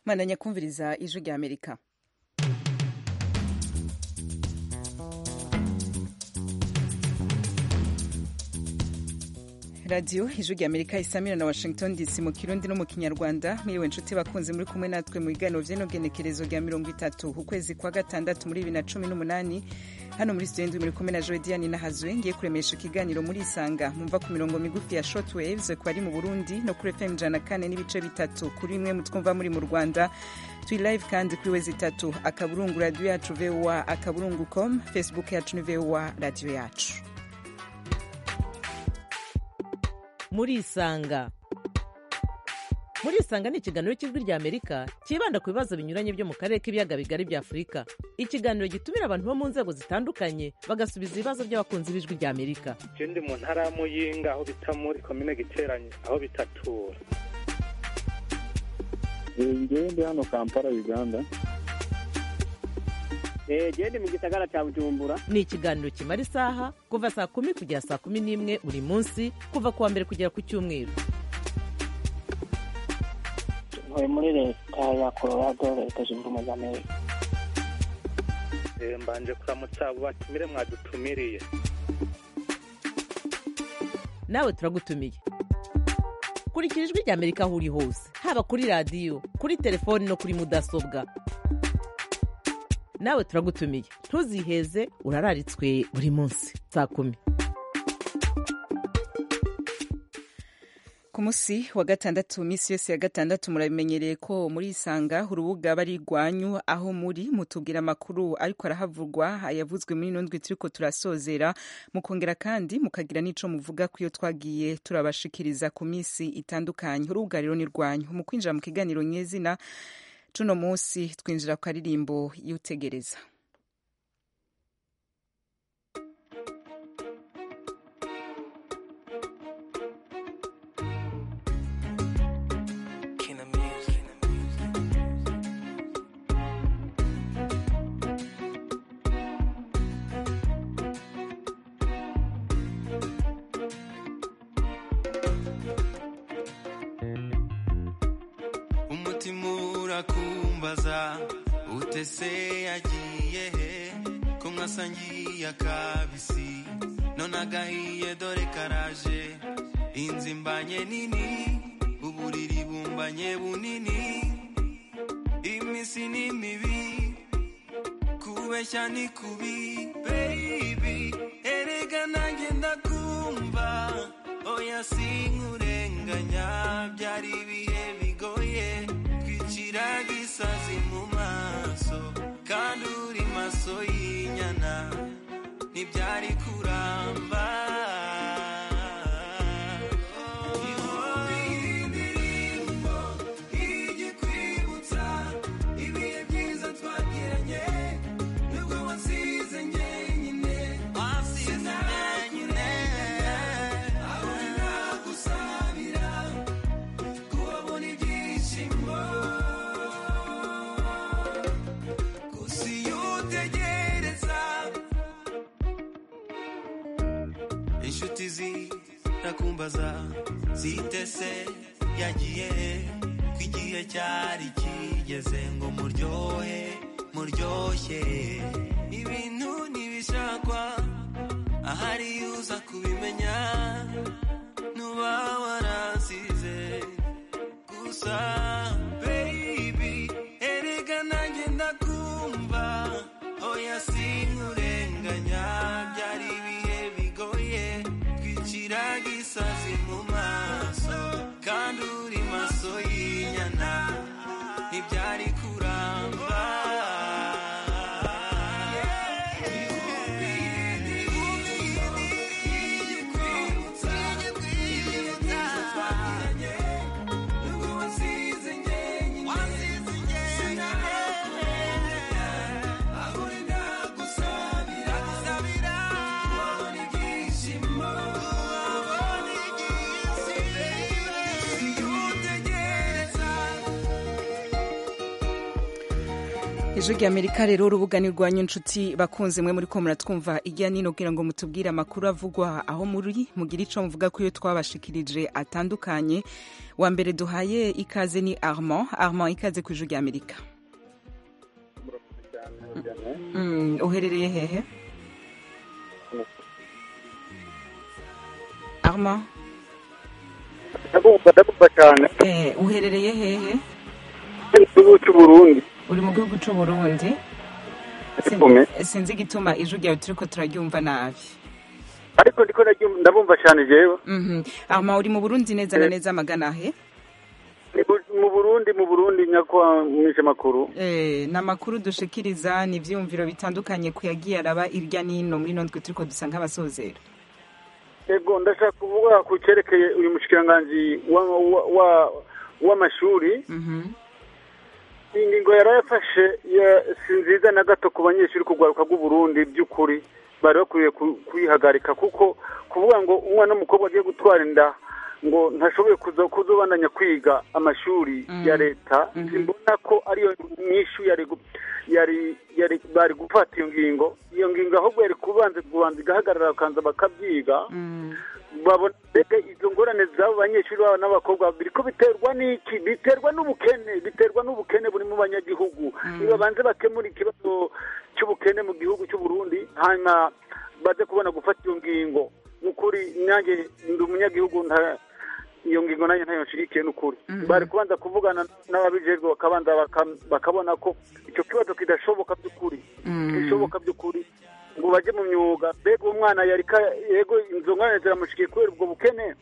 mwandanya kumviriza ijwi rya amerika radiyo ijwi rya amerika isamira na washington dc mu kirundi no mu kinyarwanda mwiriwe nshuti bakunze muri kumwe natwe mu biganiro vy'inogenekerezo rya mirongo itatu ukwezi kwa gatandatu muri bibiri na cumi n'umunani hano muri studio ndwi muri kumwe na joediani nahazwe ngiye kuremesha ikiganiro muri isanga mumva ku mirongo migufi ya short waves ku bari mu burundi no kuri fm ijana na kane n'ibice bitatu kuri imwe mutwumva muri mu rwanda turi live kandi kuri wezi itatu akaburungu radiyo yacu voa akaburungu com facebook yacu ni voa radiyo yacu murisanga murisanga ni ikiganiro cy'ijwi rya amerika cyibanda ku bibazo binyuranye byo mu karere k'ibiyaga bigari bya afurika ikiganiro gitumira abantu bo mu nzego zitandukanye bagasubiza ibibazo by'abakunzi b'ijwi rya amerika je ndi mu ntara ya muyinga aho bita muri komine giteranye aho bitatura ngewe ndi hano kampala uganda gende mu gisagara cya bujumbura ni ikiganiro kimara isaha kuva saa kumi kugera saa kumi n'imwe buri munsi kuva ku wa mbere kugera ku cyumweru ntuye muri leta ya colorado leta zunze ubumwe za amerika Eh, mbanje kuramutsa abo batumire mwadutumiriye nawe turagutumiye kurikira ijwi rya amerika aho uri hose haba kuri radiyo kuri telefoni no kuri mudasobwa nawe turagutumiye ntuziheze urararitswe buri munsi saa kumi ku munsi wa gatandatu minsi yose ya gatandatu murabimenyereye ko muri isanga urubuga bari rwanyu aho muri mutubwira amakuru ariko arahavugwa ayavuzwe muri ino ndwi turiko turasozera mukongera kandi mukagira n'ico muvuga ko iyo twagiye turabashikiriza ku minsi itandukanye urubuga rero ni rwanyu mu kwinjira mu kiganiro nyezina cuno munsi twinjira ku karirimbo y'utegereza umutima urakumbaza utese yagiye he ko mwasangiye akabisi none agahiye dore karaje inzu imbanye nini uburiri bumbanye bunini iminsi ni mibi kubeshya ni kubi baby erega nanjye ndakumva oya sinkurenganya byari ibihe bigoye twicira gisazi mu maso kandi uri maso y'inyana ntibyari kuramba indirimbo igikwibutsa ibihe byiza twagiranye nubwo wansize njyenyine wansize njyenyine aho nagusabira kuhabona ibyishimo gusa iyo utegereza inshuti zirakumbaza zitese yagiye ko igihe cyari kigeze ngo muryohe muryoshye ibintu ntibishakwa ahari uza kubimenya nuba warasize gusa baby erega nanjye ndakumva oya sinkurenganya byari ibihe bigoye twicira gisazi mu maso kandi uri maso y'inyana ntibyari kuramba Thank you ijwi rya amerika rero urubuga ni rwanyu inshuti bakunze mwe muri ko muratwumva ijya nino kugira ngo mutubwire amakuru avugwa aho muri mugire ico muvuga ko iyo twabashikirije atandukanye wa mbere duhaye ikaze ni armand armand ikaze ku ijwi rya amerika Mm, uherereye hehe armand ndabumva ndabumva cyane eh, uherereye hehe igihugu cy'uburundi uri mu gihugu c'uburundi Ivume. sinzi igituma ijwi ryawe turiko turaryumva nabi ariko ndiko ndaryumva- ndabumva cyane jewe Mhm. armand uri mu burundi neza na neza magana he Ni bu- mu burundi mu burundi nyakwa mwishe makuru Eh, ni amakuru dushikiriza ni ivyiyumviro bitandukanye ku yagiye araba irya nino muri ino ndwi turiko dusa nk'abasozera ego ndashaka kuvuga ku cyerekeye uyu mushikiranganji wa- wa- wa- w'amashuri Mhm. iyi ngingo yarayafashe ya- si nziza na gato ku banyeshuri kugwaruka bw'uburundi by'ukuri bari bakwiye ku- kuyihagarika kuko kuvuga ngo umwana w'umukobwa agiye gutwara inda ngo ntashoboye kuza kuzobandanya kwiga amashuri Mm. ya leta Mhm. simbona ko ariyo nyishu yari gu- yari yari bari gufata iyo ngingo iyo ngingo ahubwo yari kubanza kubanza igahagarara bakabanza bakabyiga Mm. babona mbega izo ngorane z'abo banyeshuri babo n'abakobwa biriko biterwa n'iki biterwa n'ubukene biterwa n'ubukene buri mu banyagihugu nibabanze bakemura ikibazo cy'ubukene mu gihugu cy'u Burundi hanyuma baze kubona gufata iyo ngingo n'ukuri nanjye ndi umunyagihugu nta iyo ngingo nanjye ntayo nshigikiye n'ukuri Mhm. bari kubanza kuvugana n'ababijejwe bakabanza baka- bakabona ko icyo kibazo kidashoboka by'ukuri Mm. bishoboka by'ukuri ngo bajye mu myuga mbega uwo mwana yari ka- yego izo ngorane ziramushikiye kubera ubwo bukene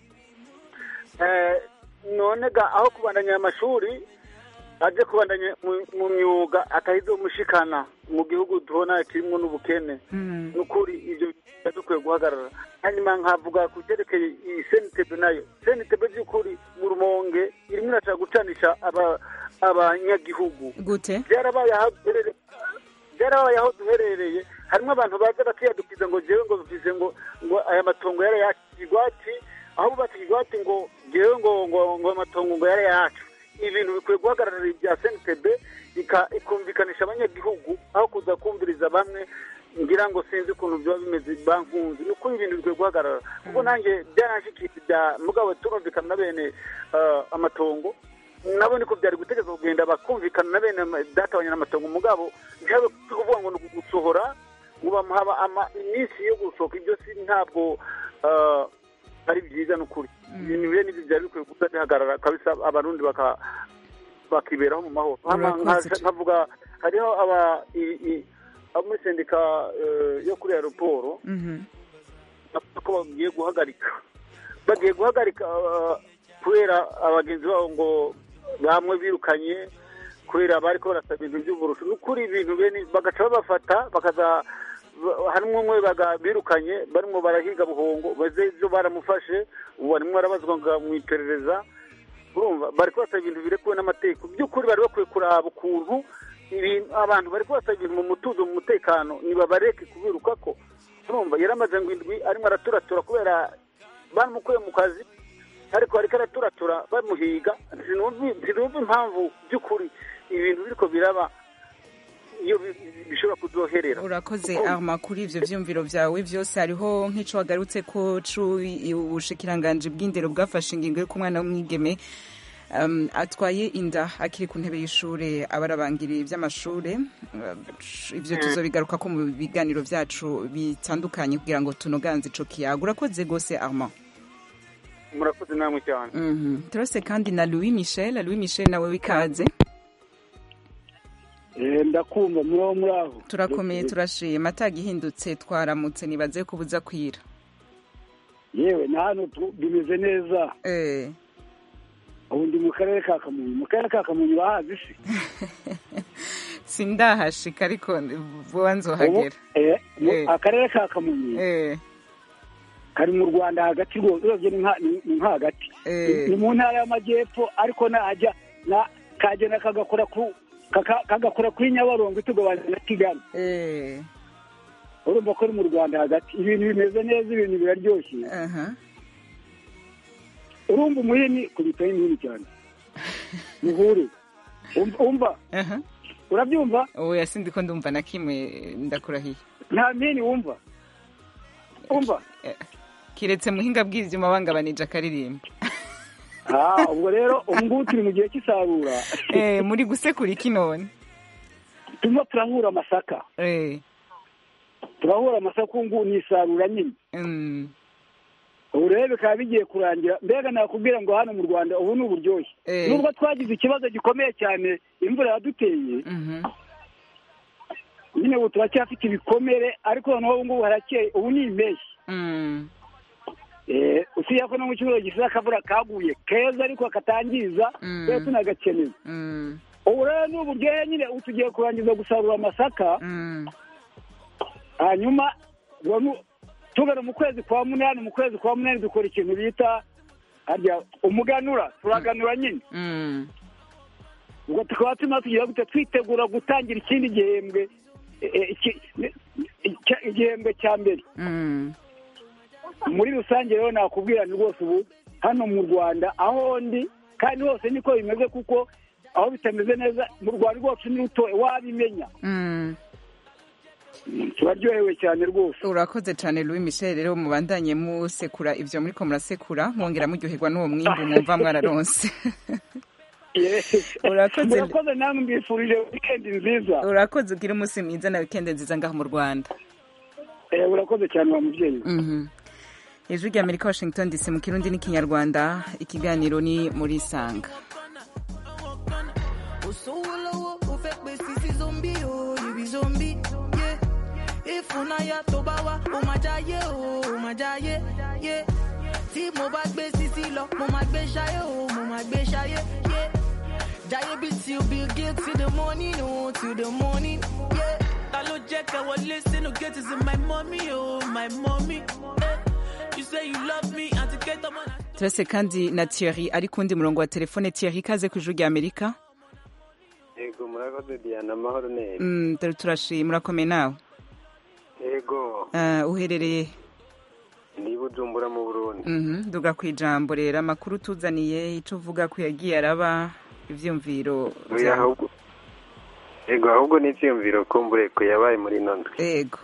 Eh, none ga aho kubandanya amashuri aje kubandanya mu- mu myuga atahize umushikana mu gihugu tubona kirimo n'ubukene Mm. n'ukuri ibyo biba dukwiye guhagarara hanyuma nkavuga ku cyerekeye iyi senitebe nayo senitebe by'ukuri mu rumonge irimo irashaka gucanisha aba- abanyagihugu gute byarabaye aho duherereye byarabaye aho duherereye harimo abantu baza bakiyadukiza ngo jewe ngo bivuze ngo ngo aya matongo yari yacu igwati aho bubatse igwati ngo jewe ngo ngo ngo amatongo ngo yari yacu ibintu bikwiye guhagararira ibya SNTB ika- ikumvikanisha abanyagihugu aho kuza kumviriza bamwe ngira ngo sinzi ukuntu byaba bimeze bankunzi ni ukuri ibintu bikwiye guhagarara kuko nanjye byaranshikije bya mugabo turumvikana na bene eh, amatongo nabo niko byari gutegeka kugenda bakumvikana na bene ama- data abanyamatongo mugabo ntihabe kuvuga ngo ni ugusohora ngo bamuha ama- iminsi yo gusohoka ibyo si ntabwo eh, ari byiza ni ukuri ibintu bene ibyo byari bikwiye kuba bihagarara kabisa abarundi baka bakiberaho mu mahoro Hama Urakoze nka- nkavuga hariho aba i- i- abo muri sendika eh, yo kuri aeroporo Mhm. bavuga ko bagiye guhagarika bagiye guhagarika uh, kubera abagenzi babo ngo bamwe birukanye kubera bari ko barasaba ibintu by'uburusho ni ukuri ibintu bene bagaca babafata bakaza ba- harimo umwe baga- birukanye barimo barahiga buhongo baze ibyo baramufashe ubu barimo barabazwa nga- mu iperereza urumva bari kubasaba ibintu birekuwe n'amategeko by'ukuri bari bakwiye kuraba ukuntu ibintu abantu bari kubasaba ibintu mu mutuzo mu mutekano nibabareke kubiruka ko urumva yaramaze ngo indwi arimo araturatura kubera bamukuye mu kazi ariko ariko araturatura bamuhiga sinumva sinumva impamvu by'ukuri ibintu biriko biraba iyo bi- bishobora kuzoherera urakoze Kuko- arma kuri ivyo vyumviro vyawe vyose hariho nk'ico wagarutse ko ubushikiranganji bw'indero bwafashe ingingo y'uko umwana w'umwigeme um, atwaye inda akiri ku ntebe y'ishure aba arabangiriye ivy'amashure Uh, ivyo tuzobigaruka ko mu biganiro vyacu bitandukanye kugira ngo tunoganze ico kiyago urakoze gose arma murakoze namwe cyane Mhm. turase kandi na louis michel louis michel nawe wikaze Eh, ndakumva muraho muraho turakomeye turashima atagihindutse twaramutse nibaze ko buza kwira yewe na hano tu- bimeze neza eh ubu ndi mu karere ka kamonyi mu karere ka kamonyi bahazi se sindahashika ariko vuba Ubu, nzohagera eh, mu- Eh. akarere ka kamonyi eh kari mu rwanda hagati rwose urebye ni nka- ni- ni nka hagati eh ni mu ntara y'amajyepfo ariko najya na kagenda kagakora ku kaka- kagakora kuri nyabarongo itugabanya na kigali eh urumva ko ari mu rwanda hagati ibintu bimeze neza ibintu biraryoshye aha urumva umuhini kubitaho imihini cyane muhure Umva- umva aha urabyumva oya sindi ko ndumva na kimwe ndakurahiye nta mpini wumva wumva kiretse muhinga bw'ivyuma bangabanije akaririmba Ah, ubwo rero ubu ngubu turi mu gihe cy'isarura eh muri gusekura iki none turimo turahura amasaka eh turahura amasaka ubu ngubu ni isarura nyine mm. ubu rero bikaba bigiye kurangira mbega nakubwira ngo hano mu rwanda ubu ni uburyohe Eh. nubwo twagize ikibazo gikomeye cyane imvura yaduteye Mhm. nyine ubu turacyafite ibikomere ariko noneho ubu ngubu harakeye ubu ni impeshyi Mm. Eh, usibye ko no mu cyumweru gishize akavura kaguye keza ariko katangiza Mm. twese tunagakeneye Mm. ubu rero ni uburyohe nyine ubu tugiye kurangiza gusarura amasaka Mm. hanyuma uwo mu- tugana mu kwezi kwa munani mu kwezi kwa munani dukora ikintu bita harya umuganura turaganura nyine Mm. ubwo tukaba turimo tugiye gute twitegura gutangira ikindi gihembwe eh, eh, iki- ne- icya- igihembwe cya mbere Mm. muri rusange rero nakubwira ni rwose ubu hano mu rwanda aho ndi kandi hose niko bimeze kuko aho bitameze neza mu rwanda rwacu ni rutoya wabimenya Mm. turaryohewe cyane rwose urakoze cyane louis michel rero mubandanye musekura ivyo muriko murasekura mwongera muryoherwa n'uwo mwimbu mwumva mwararonse Urakoze. murakoze namwe mbifurije wikendi nziza urakoze ugira umunsi mwiza na wikende nziza ngaho mu rwanda Eh, urakoze cyane wa mubyeyi Mhm. ijwi rya amerika washington dc mu kirundi n'ikinyarwanda ikiganiro ni muri sanga Osowo lọ́wọ́, ó fẹ́ pe sisi zombi o, you be zombie, yeah. Ìfúnnáyà tó bá wá, ó máa jáyé o, ó máa jáyé, yeah. Tí mo bá gbé sisi lọ, mo máa gbé ṣayé o, mo máa gbé ṣayé, yeah. Jáyé bí till Bill Gates till the morning, o, till the morning, yeah. Ta ló jẹ́ kẹ́ wọlé sínú gate is my mommy oh my mommy. Eh, you say you love me àti kẹ́tọ́ mọ́ náà. turase kandi na thierry ari kundi murongo wa telefone thierry ikaze ku ijwi rya amerika yego murakoze diana amahoro neza Mm, dore turashima urakomeye nawe yego Ah, uherereye ndi bujumbura mu burundi Mhm, duga ku ijambo rero amakuru tuzaniye icyo uvuga ko yagiye araba ibyumviro Oya, byawe ahubwo yego ahubwo ni icyiyumviro kumbureko yabaye muri ino ndwi yego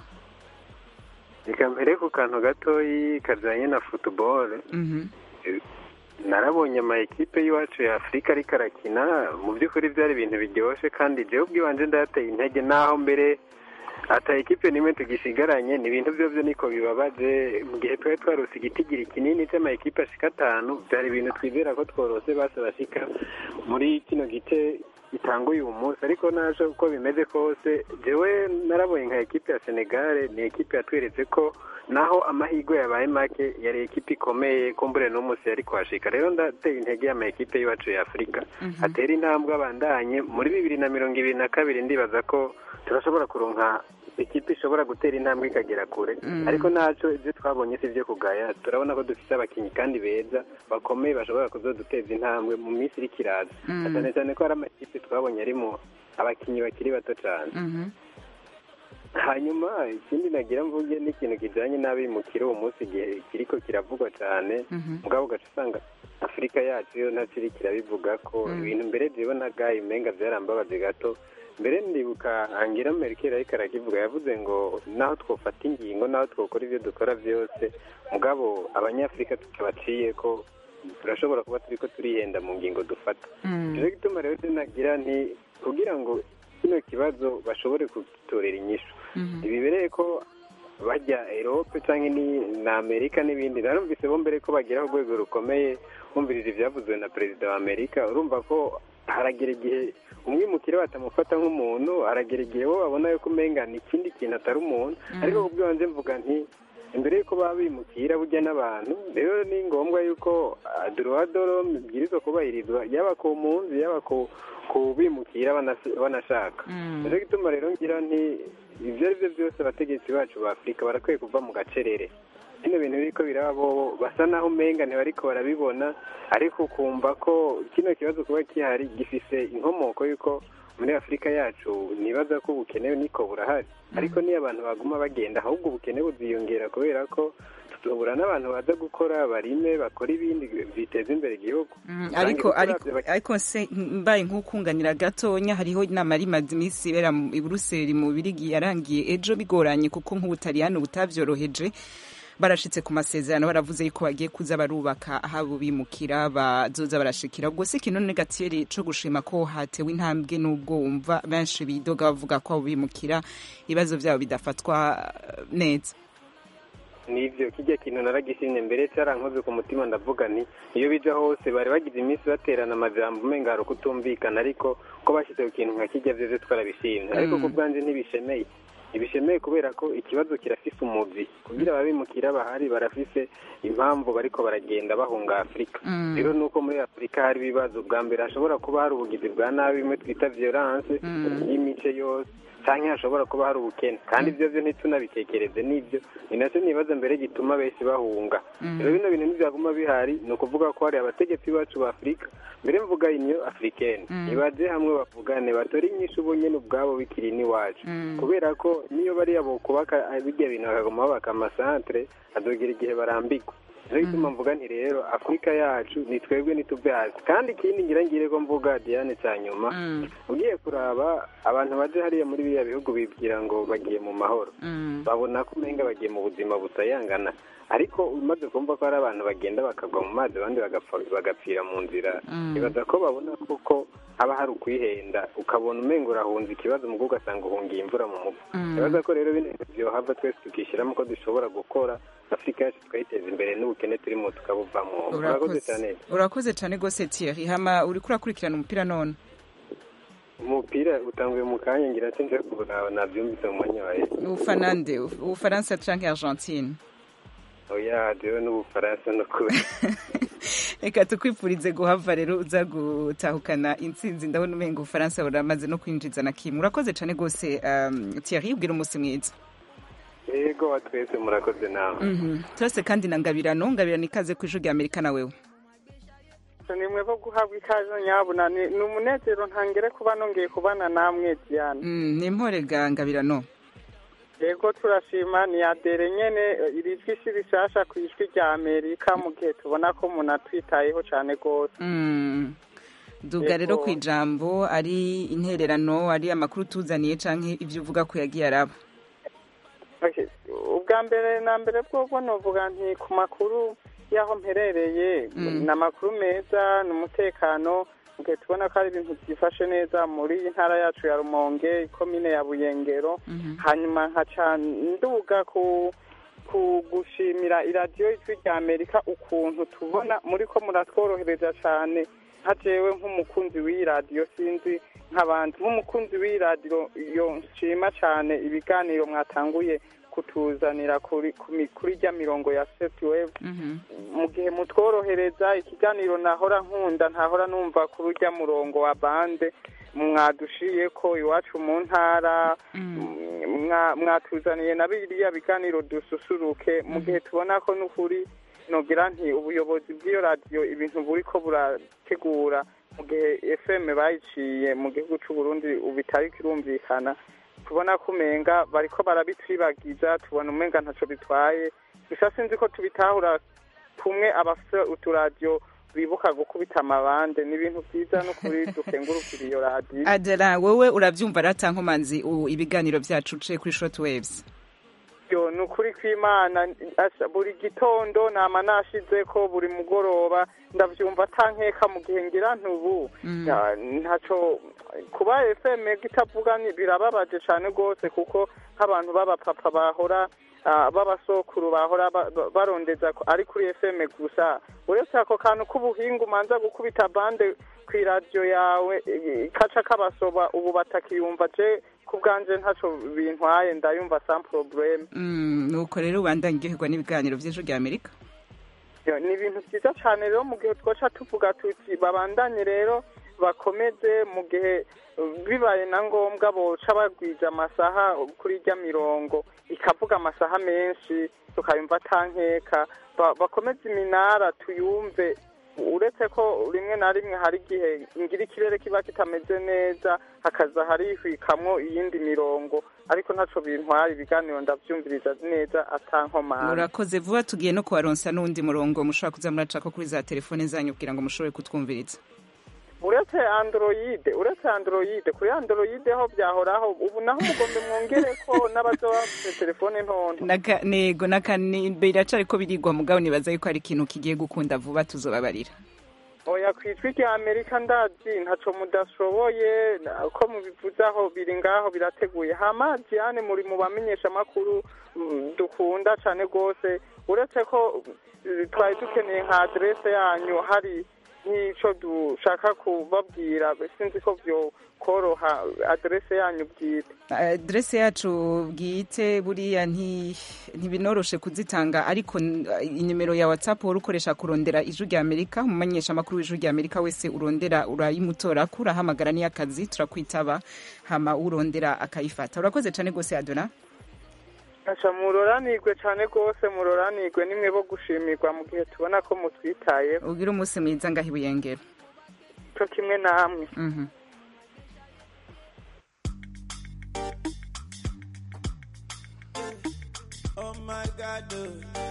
reka mbere ku kantu gatoyi kajyanye na futuboro Mhm. narabonye ama ekipe y'iwacu ya afurika ariko arakina mu by'ukuri byari ibintu biryoshye kandi jewe ubwiwanje ndateye intege naho mbere ata ekipe nimwe tugisigaranye ni ibintu byo byo niko bibabaje mu gihe twari twarose igitigiri kinini cy'ama ekipe ashika atanu byari ibintu twizera ko tworose base bashika muri kino gice gitanga uyu munsi ariko naje uko bimeze kose jewe narabonye nka ekipe ya senegare ni ekipe yatweretse ko naho amahirwe yabaye make yari ekipe ikomeye kumbure n'umunsi yari kuhashika rero ndateye intege y'ama ekipe y'iwacu ya afurika atera intambwe abandanye muri bibiri na mirongo ibiri na kabiri ndibaza ko turashobora kuronka ekipe ishobora gutera intambwe ikagera kure Mm. ariko ntacyo ibyo twabonye si ibyo kugaya turabona ko dufite abakinnyi kandi beza bakomeye bashobora kuzoduteza intambwe mu minsi iri kiraza Mm. cyane cyane ko hari amakipe twabonye arimo abakinnyi bakiri bato cyane Mhm. hanyuma ikindi nagira mvuge ni ikintu kijyanye n'abimukira uwo munsi igihe kiriko kiravugwa cyane Mhm. mugabo ugaca usanga afurika yacu yo ntacyo iri kirabivuga ko Mm. ibintu mbere jewe na gayi umenga byarambabaje gato mbere ndibuka angela merkel ariko arakivuga yavuze ngo naho twofata ingingo naho twokora ibyo dukora byose mugabo abanyafurika tutabaciye ko turashobora kuba turi ko turihenda mu ngingo dufata Mm. nicyo gituma rero nagira nti kugira ngo kino kibazo bashobore kugitorera inyishu Mhm. ntibibereye ko bajya erope cyangwa ni na amerika n'ibindi narumvise bo mbere ko bagera ku rwego rukomeye bumvirije ibyavuzwe na perezida wa amerika urumva ko haragera igihe umwimukire batamufata nk'umuntu haragera igihe bo babona yuko umenga ni ikindi kintu atari umuntu Mhm. ariko ku bw'ibanze mvuga nti imbere y'uko baba bimukira burya n'abantu rero ni ngombwa yuko adorodoro bibwirizwa kubahirizwa yaba ku mpunzi yaba ku ku bimukira banas- banashaka Mm. nicyo gituma rero ngira nti ibyo ari byo byose abategetsi bacu ba afurika barakwiye kuva mu gacerere bino bintu biriko biraba bobo basa naho umenga ntibariko barabibona ariko ukumva ko kino kibazo kuba gihari gifise inkomoko y'uko muri afurika yacu nibaza ko ubukene niko burahari ariko niyo abantu baguma bagenda ahubwo ubukene buziyongera kubera ko tubura n'abantu baza gukora barime bakora ibindi biteza imbere igihugu ariko Usanga ariko uravye bak- ariko se mbaye nk'ukunganira gatonya hariho inama yari imaze iminsi ibera mu- i Buruseli mu Birigi yarangiye ejo bigoranye kuko nk'ubutaliyani butavyoroheje barashitse ku masezerano baravuze yuko bagiye kuza barubaka ahabo bimukira bazoza barashikira ubwo si ikintu negatiyeri co gushima ko hatewe intambwe n'ubwo wumva benshi bidoga bavuga ko abo bimukira ibibazo vyabo bidafatwa eh, neza nivyo kijya kintu naragishimye mbere cyarankoze ku mutima ndavuga nti iyo bija hose bari bagize iminsi baterana amajambo umenga hari ukutumvikana ariko ko bashyize ku kintu nka kijya vyose twarabishimye ariko Mm. ku bwanje ntibishemeye ntibishemeye kubera ko ikibazo kirafise umuzi kugira ababimukira bahari barafise impamvu bariko baragenda bahunga afurika Mm. rero nuko muri afurika hari ibibazo bwa mbere hashobora kuba hari ubugizi bwa nabi bimwe twita violence Mm. y'imice yose canke hashobora kuba hari ubukene kandi ivyo vyo ntitunabitekereze n'ivyo ni nacyo nibaza mbere gituma benshi bahunga Mm. rero bino bintu ntivyaguma bihari ni ukuvuga ko hari abategetsi bacu ba afurika mbere mvuga inyo africaine Mm. nibaje hamwe bavugane batore inyishu bo nyene ubwabo bikiri n'iwacu Mm. kubera ko niyo bariya bokubaka birya bintu bakaguma babaka amasantere azogira igihe barambigwa niyo gituma mvuga nti rero afurika yacu ni twebwe nituve hasi kandi ikindi ngira ngire ko mvuga diane cya nyuma Mm. ugiye kuraba abantu baje hariya muri biriya bihugu bibwira ngo bagiye mu mahoro Mm. babona ko umenga bagiye mu buzima busayangana ariko umaze kumva ko hari abantu bagenda bakagwa mu mazi abandi bagapfa- bagapfira mu nzira Mm. nibaza ko babona koko haba hari ukwihenda ukabona umenga urahunze ikibazo mu ugasanga uhungiye imvura mu muvu Mm. nibaza ko rero bino bintu byohava twese tukishyiramo ko dushobora gukora afurika yacu tukayiteza imbere n'ubukene turimo tukabuvamo murakoze cyane urakoze cyane rwose Thierry hama uriko urakurikirana umupira none umupira utanguye mu kanya ngira nse nje kuburaba nabyumvise mu mwanya wawe ufana nde ubufaransa canke argentine oya jewe n'ubufaransa no kuba reka tukwifurize guhava rero uza gutahukana intsinzi ndabona umenga ubufaransa buramaze no kwinjiza na kimwe urakoze cyane rwose um, Thierry ubwira umunsi mwiza yego wa twese murakoze nawe Mhm. turase kandi na ngabirano ngabirano ikaze ku ijwi rya amerika na wewe ni mwe bo guhabwa ikaze nyabuna ni ni umunezero ntangere kuba nongeye kubana namwe Diane Mm, ni impore ga ngabirano yego turashima ni adere nyene eh, iri jwi si rishasha ku ijwi rya amerika mu gihe tubona ko umuntu atwitayeho cyane rwose Mm. duga rero ku ijambo ari intererano ari amakuru tuzaniye canke ivyo uvuga ko yagiye araba Okay. ubwa mbere na mbere bwobwo novuga nti ku makuru y'aho mperereye Mm. ni amakuru meza ni umutekano mu gihe tubona ko ari ibintu byifashe neza muri iyi ntara yacu ya rumonge ikomine ya buyengero hanyuma nkaca nduga ku ku gushimira iradiyo ijwi rya amerika ukuntu tubona muri ko muratworohereza cyane nka jewe nk'umukunzi w'iyi radiyo sinzi nk'abandi nk'umukunzi w'iyi radiyo yo nshima cyane ibiganiro mwatanguye kutuzanira kuri ku mi- kuri rya mirongo ya setiwevu mu gihe mutworohereza ikiganiro nahora nkunda ntahora numva kuri urya murongo wa bande mwadushiye ko iwacu mu ntara mwa- mwatuzaniye na biriya biganiro dususuruke mu gihe tubona ko n'ukuri nogira nti ubuyobozi bw'iyo radiyo ibintu buri ko burategura mu gihe fm bayiciye mu gihugu cy'u Burundi ubu bitari kirumvikana tubona ko umenga bariko barabitwibagiza tubona umenga ntaco bitwaye gusa sinzi ko tubitahura kumwe abafite uturadiyo bibuka gukubita amabande ni ibintu byiza n'ukuri dukengurukira iyo radiyo adela wowe uravyumva rata nkomanzi u- ibiganiro vyacu uciye kuri short waves yo ni ukuri kw'imana asa- buri gitondo nama nashize ko buri mugoroba ndavyumva atankeka mu gihe ngira ntubu Mm. Ya, ntaco kuba fm itavuga ni birababaje cane rwose kuko nk'abantu b'abapapa bahora ah, b'abasokuru bahora ba- ba- barondeza ko ari kuri fm gusa uretse ako kantu k'ubuhinga umanza gukubita bande kw'iradiyo yawe eh, kaca kabasoba ubu batakiyumva je ku bwanje ntaco bintwaye ndayumva sans probleme Mm, nuko rero ubandanye uryoherwa n'ibiganiro vy'ijwi rya amerika Yo, ni ibintu byiza cyane rero mu gihe twaca tuvuga tuti babandanye rero bakomeze mu gihe uh, bibaye na ngombwa boca bagwija amasaha kuri irya mirongo ikavuga amasaha menshi tukayumva atankeka Ba- bakomeze iminara tuyumve uretse ko rimwe na rimwe hari igihe ngira ikirere kiba kitameze neza hakaza harihwikamwo iyindi mirongo ariko ntaco bintwara ibiganiro ndavyumviriza neza atankomanga murakoze vuba tugiye no kubaronsa n'undi murongo mushobora kuza muracako kuri za telefone zanyu kugira ngo mushobore kutwumviriza uretse android uretse android kuri android ho byahoraho ubu naho mugombe mwongere ko n'abazoba bafite telefone ntonto Naka- nego nakani biracari ko birigwa mugabo nibaza yuko ari ikintu kigiye gukunda vuba tuzobabarira oya ku ijwi rya amerika ndazi ntaco mudashoboye na- ko mubivuze aho biri ngaho birateguye hama diane muri mu bamenyesha amakuru dukunda cane rwose uretse ko mm, twari dukeneye nka aderese yanyu hari nk'ico dushaka kubabwira sinzi ko vyokoroha aderese yanyu bwite adrese yacu bwite buriya nti- ntibinoroshe kuzitanga ariko n- inimero ya whatsapp wari ukoresha kurondera ijwi rya amerika umumenyesha amakuru w'ijwi rya amerika wese urondera urayimutora ko urahamagara n'iy'akazi turakwitaba hama urondera akayifata urakoze cyane rwose adona aca muroranirwe cane rwose muroranirwe nimwe bo gushimirwa mu gihe tubona ko mutwitayeho ubwire umunsi mwiza ngaho ibuyengero co kimwe namwe Mhm. Oh my God, oh.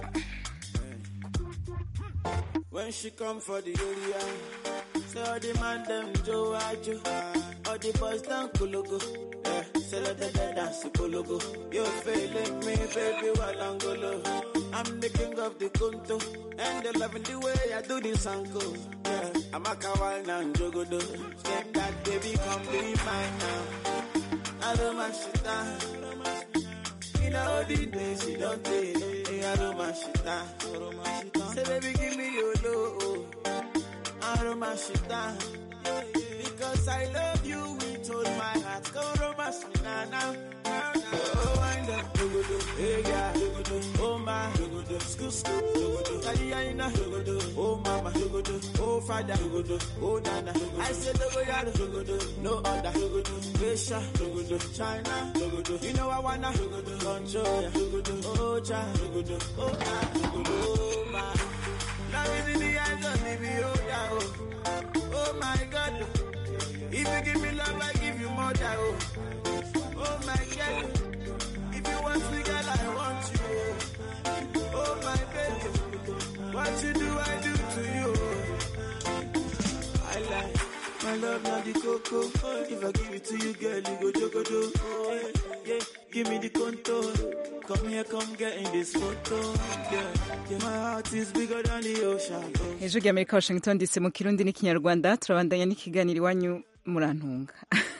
When she come for the area, say all the man them Joe Ajo, all the boys down Kulugu, yeah, say let them dance Kulugu. You feeling me, baby, while I'm golo. I'm the king of the Kunto, and they loving the way I do this uncle. Yeah, I'm a kawaii now, Jogodo. Say that baby, come be mine now. I don't mind shit down. You know the days you don't take. Hey, I don't mind shit down. Say baby, give me your love. I don't mind shit down. Because I love you with all my heart. Go romance me now, now. now, now. Oh, wind up, dogodo, hey yeah, dogodo, oh my, dogodo, scoop scoop, dogodo, Taliana, dogodo, oh mama, dogodo, oh father, dogodo, oh nana, I said dogodo, dogodo, no other, dogodo, Asia, dogodo, China, dogodo, you know I wanna, dogodo, control ya, dogodo, oh cha, dogodo, oh ah, dogodo, oh my. Love is in the eyes of me, oh yeah, oh, oh my God. If you give me love, I give you more, than, oh. Oh my God. If you want me, girl, I want you. Oh my baby. What you do, I do to you. I like my love, not the cocoa. If I give it to you, girl, you go jogodo. Oh, yeah, yeah. Give me the contour. Come here, come get in this photo. Yeah, yeah. My heart is bigger than the ocean. Oh. ijwi rya amerika washington dc mu kirundi n'ikinyarwanda turabandanya n'ikiganiro iwanyu murantunga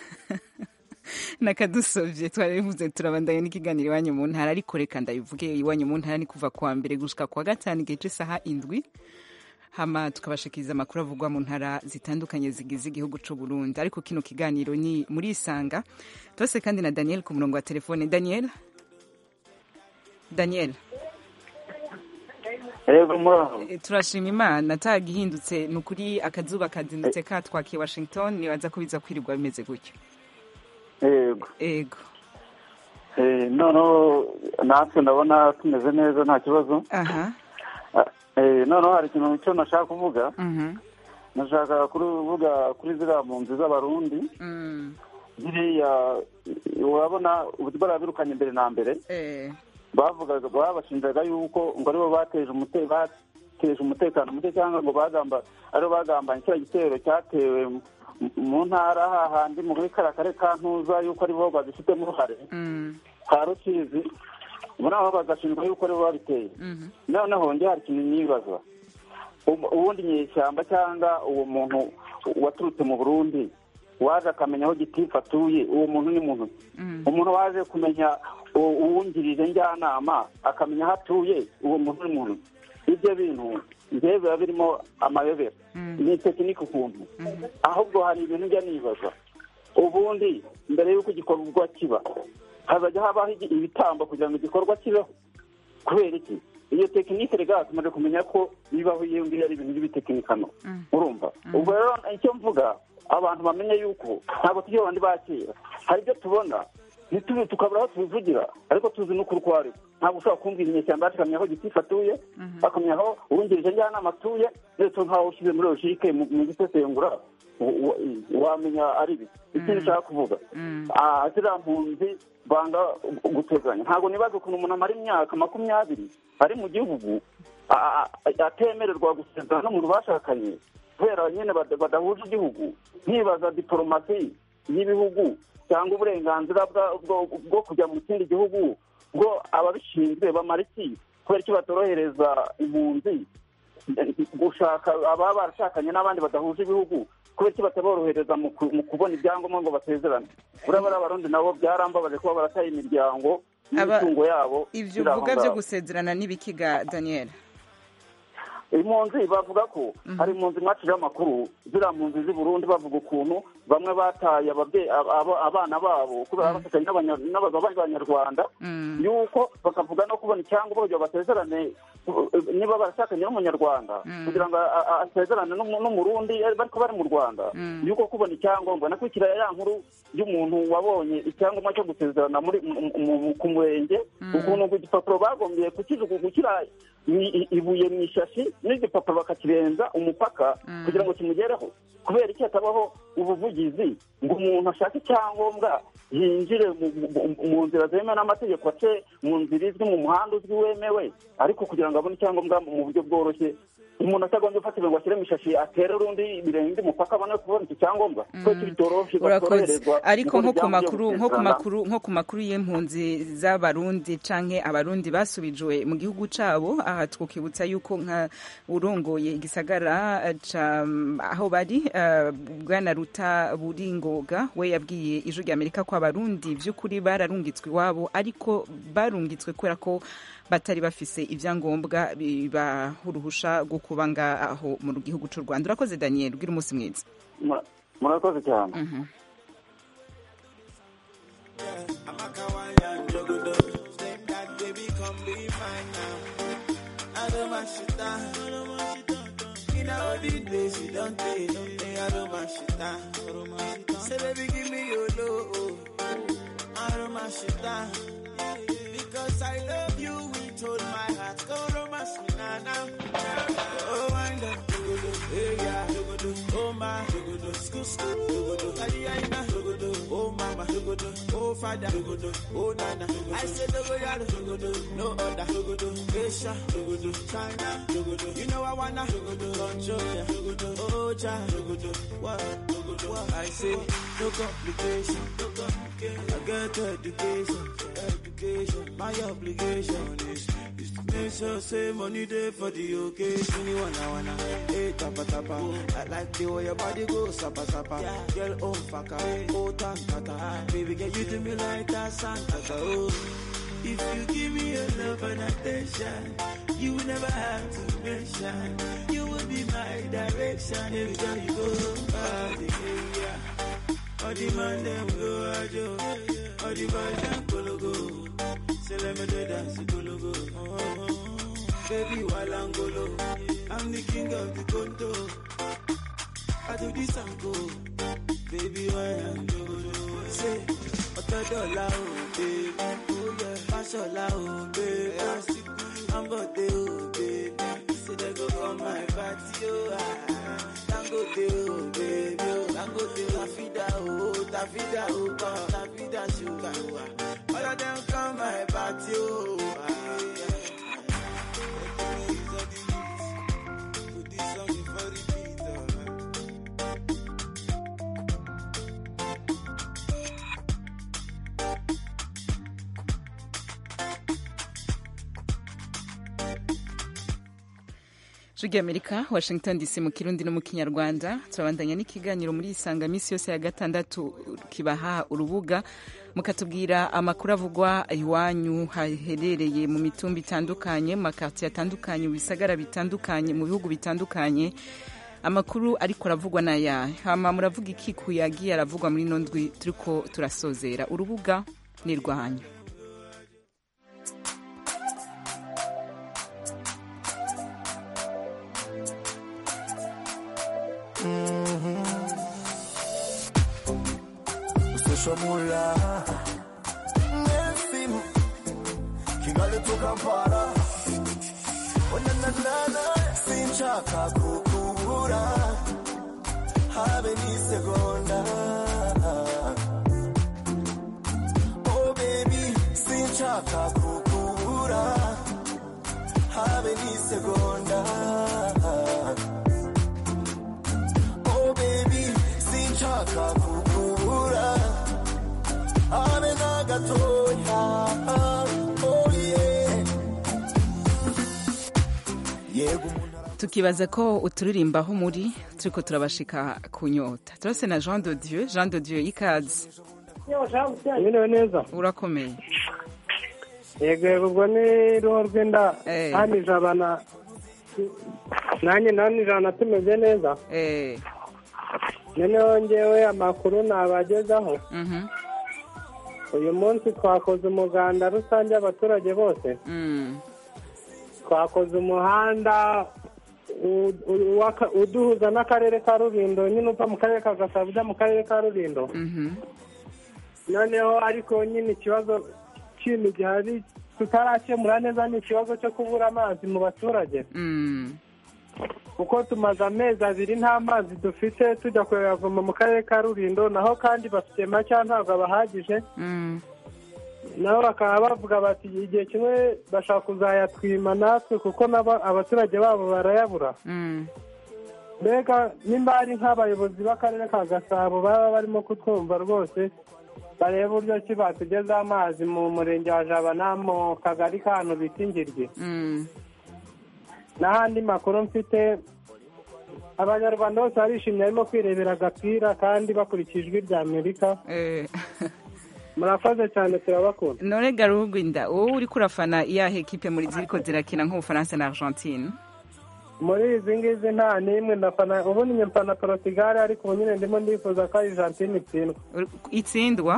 nakadusovye twarabivuze turabandanya n'ikiganiro iwanyu mu ntara ariko reka ndabivuge iwanyu mu ntara ni kuva kuwa mbere gushika kuwa gatanu igihe c'isaha indwi hama tukabashikiriza amakuru avugwa mu ntara zitandukanye zigize igihugu c'u Burundi ariko kino kiganiro ni muri isanga tose kandi na Daniel ku murongo wa telefone Daniel Daniel Yego muraho. E, turashima imana atagihindutse ni ukuri akazuba kazindutse katwakiye washington nibaza ko biza kwirirwa bimeze gutyo Yego. ego Eh, noneho natwe ndabona tumeze neza nta kibazo. aha Ah, Eh, noneho hari ikintu cyo nashaka kuvuga. mhm Nashaka kuvuga kuri ziriya mpunzi z'abarundi. mm Ziriya urabona uburyo barabirukanye mbere na mbere. eh bavugaga babashinjaga yuko ngo aribo bateje umute bateje umutekano muke cyangwa ngo bagamba aribo bagambanye kiriya gitero cyatewe mu- mu ntara hahandi muri kariya karere ka ntuza yuko aribo babifitemo uruhare mm ka rusizi muri aho bagashinjwa yuko aribo babiteye mhm noneho njye hari ikintu nibaza Ubu- ubundi nyeshyamba cyangwa uwo muntu waturutse mu burundi waje akamenya aho gitifu atuye uwo muntu ni muntu mm umuntu waje kumenya u- uwungirije njyanama akamenya aho atuye uwo muntu ni muntu ibyo bintu njyewe biba birimo amayobera Mm. ni tekinike ukuntu ahubwo hari ibintu njya nibaza ubundi mbere y'uko igikorwa kiba hazajya habaho igi- ibitambo kugira ngo igikorwa kibeho kubera iki iyo tekinike rega tumaze kumenya ko bibaho iyo ngiyo ari ibintu by'ibitekinikano urumva ubwo rero icyo mvuga abantu bamenye yuko ntabwo tujya abandi ba kera hari ibyo tubona ntitubi tukabura aho tubivugira ariko tuzi n'ukuri uko ari ntabwo ushobora kumbwira inyeshyamba yacu akamenya aho gitifu atuye akamenya aho uwungirije njyanama atuye ndetse nkaho ushyize muri logike mu mu gisesengura u- u- wamenya ari biki ikindi nshaka kuvuga Ah, ziriya mpunzi banga guteganya ntabwo nibaza ukuntu umuntu amara imyaka makumyabiri ari mu gihugu a- a- atemererwa gusezerana n'umuntu bashakanye kubera nyine bada- badahuje igihugu nkibaza diporomasi y'ibihugu cyangwa uburenganzira bwa- bwo- bwo kujya mu kindi gihugu bwo ababishinzwe bamara iki kubera iki batorohereza impunzi gushaka ababa barashakanye n'abandi badahuje ibihugu kubera iki bataborohereza mu ku- mu kubona ibyangombwa ngo basezerane buriya bariya abarundi nabo byarambabaje kuba barataye imiryango Aba- n'imitungo yabo ivyo biri aho uvuga byo ngaho. gusezerana n'ibikiga daniel impunzi bavuga ko hari impunzi mwacijeho amakuru ziriya mpunzi z'i burundi bavuga ukuntu bamwe bataye ababyeyi abo- abana babo kubera bafatanye n'abanya- n'abagabo b'abanyarwanda yuko bakavuga no kubona icyangombwa kugira ngo basezerane uh, niba barashakanye n'umunyarwanda kugira ngo a- a- asezerane n'umu- n'umurundi eh, bariko bari mu rwanda yuko kubona icyangombwa nakurikira ya nkuru y'umuntu wabonye icyangombwa cyo gusezerana muri mu- mu- ku murenge ukuntu ku gipapuro bagombye kukijugu- gushyira i- i- ibuye mu ishashi n'igipapuro bakakirenza umupaka kugira ngo kimugereho kubera iki hatabaho ubuvugizi ngo umuntu ashake icyangombwa yinjire mu- mu- mu nzira zemewe n'amategeko ace mu nzira izwi mu muhanda uzwi wemewe ariko kugira ngo abone icyangombwa mu buryo bworoshye umuntu atagombye gufatira ngo ashyire mu ishashi atere urundi birenge umupaka abone kubona iki cyangombwa kubera ko bitoroshye urakoze batoroherezwa ariko gukora nko ku ibyangombwa makuru byo nko ku gusezerana. makuru nko ku makuru y'impunzi z'abarundi canke abarundi basubijwe mu gihugu cabo aha twukibutsa yuko nka urongoye igisagara eh, ca aho bari eh, bwana ruta buringoga we yabwiye ijwi rya amerika ko abarundi vy'ukuri bararungitswe iwabo ariko barungitswe kubera ko batari bafise ivyangombwa bibaha uruhusha rwo kuba ngaho mu gihugu c'u rwanda urakoze daniel ugira umunsi mwiza Mura- murakoze cyane Baby, come be mine now. I don't mind shit down. In all the days you don't take, hey, I don't mind shit down. Say, baby, give me your love. I don't mind shit down. Because I love you with all my heart. Go romance me now, now. Oh, wind up. Hey, yeah. Oh, my. School, school. Tadiana. Oh, mama. Oh, father. Oh, nana. I said, no other. Asia. China. You know I wanna control ya. Oh, child. What? What? I say, no complication. I get education. Education. My obligation is, is to make sure say money there for the occasion. You wanna wanna, hey tapa tapa. I like the way your body goes sapa sapa. Girl oh faka, oh tantata. Baby girl you do me like that Santa. Oh. If you give me your love and attention, you will never have to mention. You will be my direction every time you go. Ah, yeah. All the man them go ajo, all the boys them go go. Say let me do dance go go. Oh, oh, oh. Baby walangolo, I'm the king of the conto. I do this and go, baby walangolo. Say, ọ̀tọ̀ dọ́là o, baby. Oh yeah, Fashola o, baby. Ambode o, baby. Say they go come my party o. ah. Dangote o, baby. o. Dangote o, Tafida o, Tafida o, come. Tafida sugar o. ah. All of them come my party o. ah. Put this song in for repeat, oh. Jigi Amerika, Washington DC mu Kirundi no mu Kinyarwanda turabandanya n'ikiganiro muri isanga misi yose ya gatandatu kibaha urubuga mukatubwira amakuru avugwa iwanyu haherereye mu mitumba itandukanye mu makartier atandukanye mu bisagara bitandukanye mu bihugu bitandukanye amakuru ariko aravugwa n'aya hama muravuga iki ku yagiye aravugwa muri ino ndwi turiko turasozera urubuga ni rwanyu usoshomula nefim kigali to kampala onananana sinshaka kukubura habe ni sinshaka kukubura habe n'isegonda oh baby sinshaka kukubura habe na gatoya oh yeah yego tukibaza ko uturirimba aho muri turiko turabashika ku nyota turase na jean de dieu jean de dieu ikaze Mwiriwe neza urakomeye yego yego ubwo ni ruho rw'inda Eh. hano ijana nanjye nani ijana tumeze neza eh noneho ngewe amakuru nabagezaho mhm uyu munsi twakoze umuganda rusange abaturage bose mm twakoze umuhanda u- u- w'aka- uduhuza n'akarere ka rulindo nyine uva mu karere ka gasabo ujya mu karere ka rulindo mhm noneho ariko nyine ikibazo kindi gihari tutarakemura neza ni ikibazo cyo kubura amazi mu baturage mm kuko tumaze amezi abiri nta mazi dufite tujya kuyavoma mu karere ka rulindo naho kandi bafite make ntabwo abahagije mm nabo bakaba bavuga bati igihe kimwe bashaka kuzayatwima natwe kuko nabo abaturage babo barayabura mm mbega nimba hari nk'abayobozi b'akarere ka gasabo baba barimo kutwumva rwose barebe uburyo ki batugezaho amazi mu murenge wa jabana mu kagari k'ahantu bita ingiryi mm n'ahandi makuru mfite abanyarwanda bose barishimye barimo kwirebera agapira kandi bakurikije ijwi rya amerika eh murakoze cyane turabakunda none garugwinda wowe uri kurafana iyahe ekipe muri ziriko zirakina nk'ubufaransa na argentine muri izi ngizi nta n'imwe ndafana ubundi njye mfana portugal ariko ubu nyine ndimo ndifuza ko argentine itsindwa itsindwa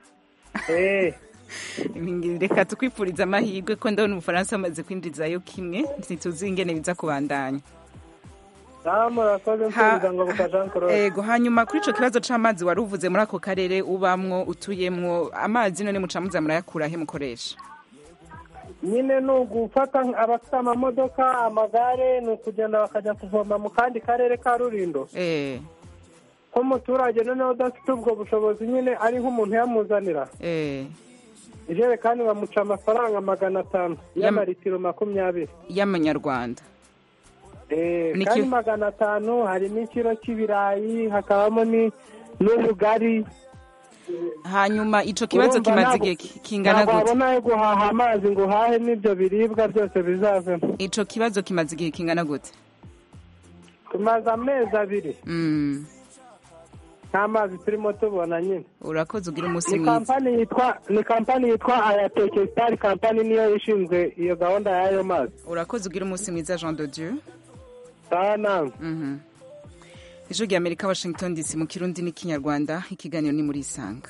eh reka tukwifuriza amahirwe ko ndabona umufaransa bamaze kwinjizayo kimwe ntituzi ingene biza kubandanya nawe murakoze mfuriza ngo buka jean claude ego hanyuma kuri ico kibazo c'amazi wari uvuze muri ako karere ubamwo utuyemwo amazi none muca muza murayakura he mukoresha nyine ni ugufata abafite amamodoka amagare ni ukugenda bakajya kuvoma mu kandi karere ka rurindo eh nk'umuturage noneho udafite ubwo bushobozi nyine ari nk'umuntu yamuzanira eh ijerekani bamuca amafaranga magana atanu y'amaritiro makumyabiri y'amanyarwanda Eh, Ni kandi ki- magana atanu harimo ikiro cy'ibirayi hakabamo ni- n'ubugari hanyuma ico kibazo Urumva kimaze ntabwo- igihe ki- kingana ntabwo gute wabona ayo guhaha amazi ngo uhahe n'ibyo biribwa byose bizavemo ico kibazo kimaze igihe kingana gute tumaze amezi abiri mm. nta mazi turimo tubona nyine urakoze ugira umunsi ni mwiza kampani yitwa ni kampani yitwa ayateke sitari kampani niyo ishinzwe iyo gahunda y'ayo mazi urakoze ugira umunsi mwiza jean de dieu sawa nawe Mhm. ijwi rya amerika washington dc mu kirundi n'ikinyarwanda ikiganiro ni muri isanga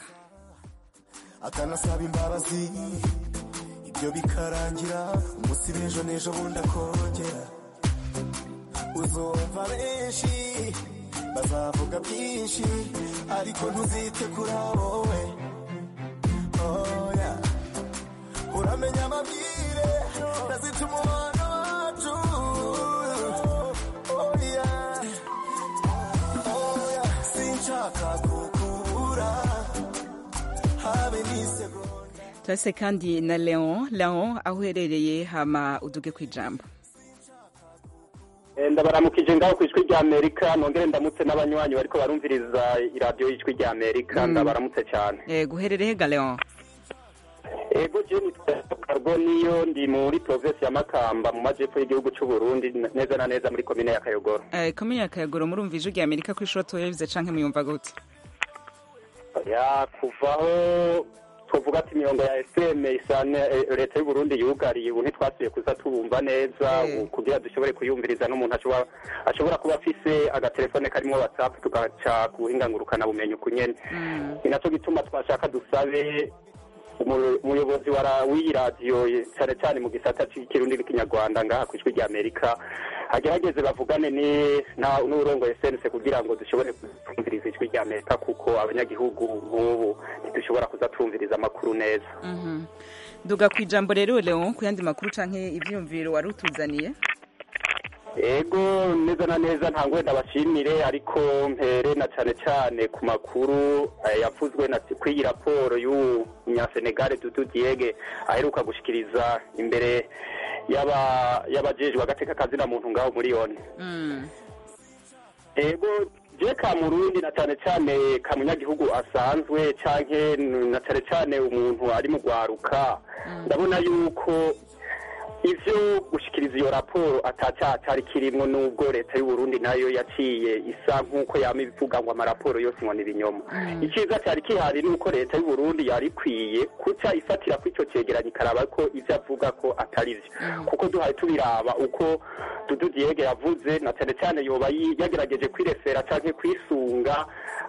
akanasaba imbabazi ibyo bikarangira umunsi b'ejo n'ejo bundi akongera uzumva benshi bazavuga byinshi ariko ntuzite kuri wowe oya uramenya amabwire ntazita umubano wacu oya oya sinshaka kukubura habe n'isegonda turase kandi na leon leon aho uherereye hama uduge ku ijambo ndabaramukije ngaho ku ijwi rya amerika nongere ndamutse n'abanywanyi bariko barumviriza iradiyo y'ijwi rya amerika Mm. ndabaramutse cyane yego uherereye ga leon ego je nitwa karbo niyo ndi muri provinsi ya makamba mu majepfo y'igihugu c'u burundi n- neza na neza muri komine ya kayogoro Eh, komine ya kayagoro murumva ijwi rya amerika kuri shoro tuyabize canke muyumva gute ya kuvaho twovuga ati imirongo ya fm isane eh, leta y'u burundi yugariye ubu ntitwasubiye kuza tubumva neza ubu kugira dushobore kuyumviriza n'umuntu ashobora ashobora kuba afise agatelefone karimo whatsapp tugaca ku buhinga ngurukana bumenyi ukunyene ni naco gituma twashaka dusabe umu- umuyobozi wa ra- w'iyi radiyo ye- cyane cyane mu gisata cy'ikirundi n'ikinyarwanda ngaha ku ijwi rya amerika agerageze bavugane ni- na- n'uburongoye sense kugira ngo dushobore kumviriza ijwi rya amerika kuko abanyagihugu nk'ubu ntidushobora kuza twumviriza amakuru neza Mhm. duga ku ijambo rero leon ku yandi makuru canke ivyiyumviro wari utuzaniye ego neza na neza nta ngwenda bashimire ariko mpere na cyane cyane ku makuru eh, yavuzwe na kw'iyi raporo y'uwu munyasenegale dudu diege aheruka gushikiriza imbere y'aba- y'abajejwe agateka kazina muntu ngaho muri yone ego je ka murundi na cyane cyane ka munyagihugu asanzwe canke na cyane cyane umuntu ari mu rwaruka ndabona yuko ivyo gushikiriza iyo raporo atacyaha cyari kirimwo n'ubwo leta y'u Burundi nayo yaciye isa nk'uko yama ibivuga ngo amaraporo yose ngo ni ibinyoma icyiza cyari kihari ni uko leta y'u Burundi yari ikwiye kuca ifatira ko icyo cegeranyo ikaraba ko ivyo avuga ko atari vyo kuko duhaye tubiraba uko Dudu Diege yavuze na cyane cyane yoba yi- yagerageje kwirefera canke kwisunga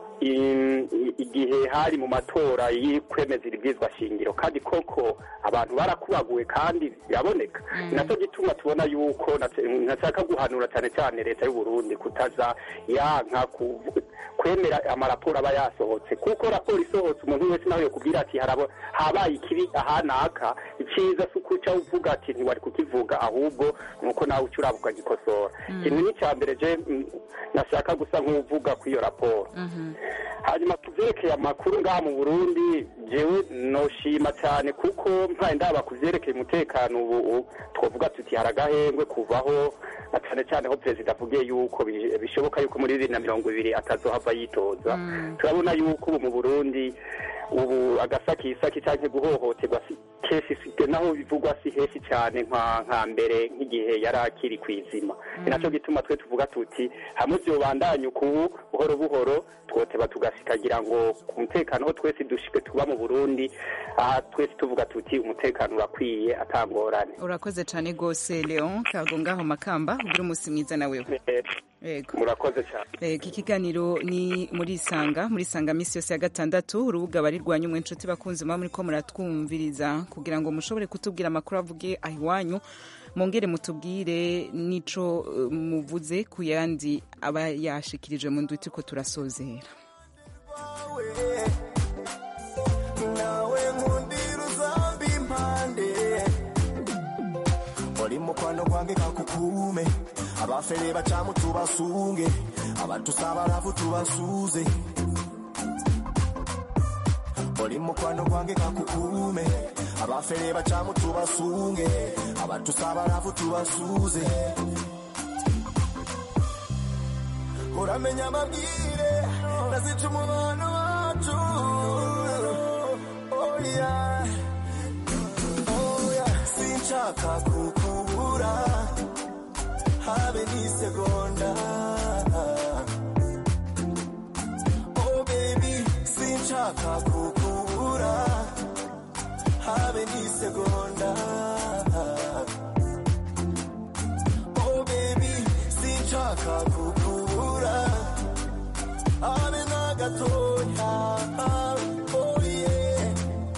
in- i- igihe hari mu matora y'ukwemeza ibibwizwa shingiro kandi koko abantu barakubaguwe kandi biraboneka ni nacyo gituma tubona yuko nace- nashaka guhanura cyane cyane leta y'u Burundi kutaza yanka kuvu- kwemera amaraporo aba yasohotse kuko raporo isohotse umuntu wese nawe yokubwira ati harabo habaye ikibi ahanaka icyiza si ukuca uvuga ati ntiwari kukivuga ahubwo nuko nawe uca uraba ukagikosora ikintu ni icya mbere je mm, nashaka gusa nk'uvuga kuri iyo raporo hanyuma ku byerekeye amakuru ngaha mu burundi jewe noshima cyane kuko mpaye ndaba ku byerekeye umutekano ubu ubu twavuga tuti hari agahengwe kuvaho na cyane cyane aho perezida avugiye yuko bi- bishoboka yuko muri bibiri na mirongo ibiri atazohava yitoza turabona yuko ubu mu burundi ubu agasakisaki cyangwa guhohoterwa si kenshi si- naho bivugwa si henshi cyane nka nka mbere nk'igihe yari akiri ku izima ni nacyo gituma twe tuvuga tuti hamwe vyobandanya uku buhoro buhoro twoteba tugashikagira ngo ku mutekano ho twese dushike tuba mu burundi aha twese tuvuga tuti umutekano urakwiye atangorane urakoze cyane rwose leon kago ngaho makamba ugira umunsi mwiza nawe yego murakoze cyane Eh, iki kiganiro ni muri isanga muri isanga minsi yose ya gatandatu urubuga barirwanya umwe inshuti bakunze muba muri ko muratwumviriza kugira ngo mushobore kutubwira amakuru avuge aho iwanyu mwongere mutubwire n'ico eh, muvuze ku yandi aba yashikirije mu ndwi turiko turasozera nawe nkundira uzambi impande uri mukwano gwange kakukume abafere bacamu tubasunge abatusaba rafu tubasuze uri mukwano gwange kakukume abafere bacamu tubasunge abatusaba rafu tubasuze uramenya amabwire nazica umubano wacu Oh, yeah. Oh, yeah. sinshaka kukubura habe n'isegonda oh baby sinshaka kukubura habe n'isegonda oh baby sinshaka kukubura habe na gatoya oh yeah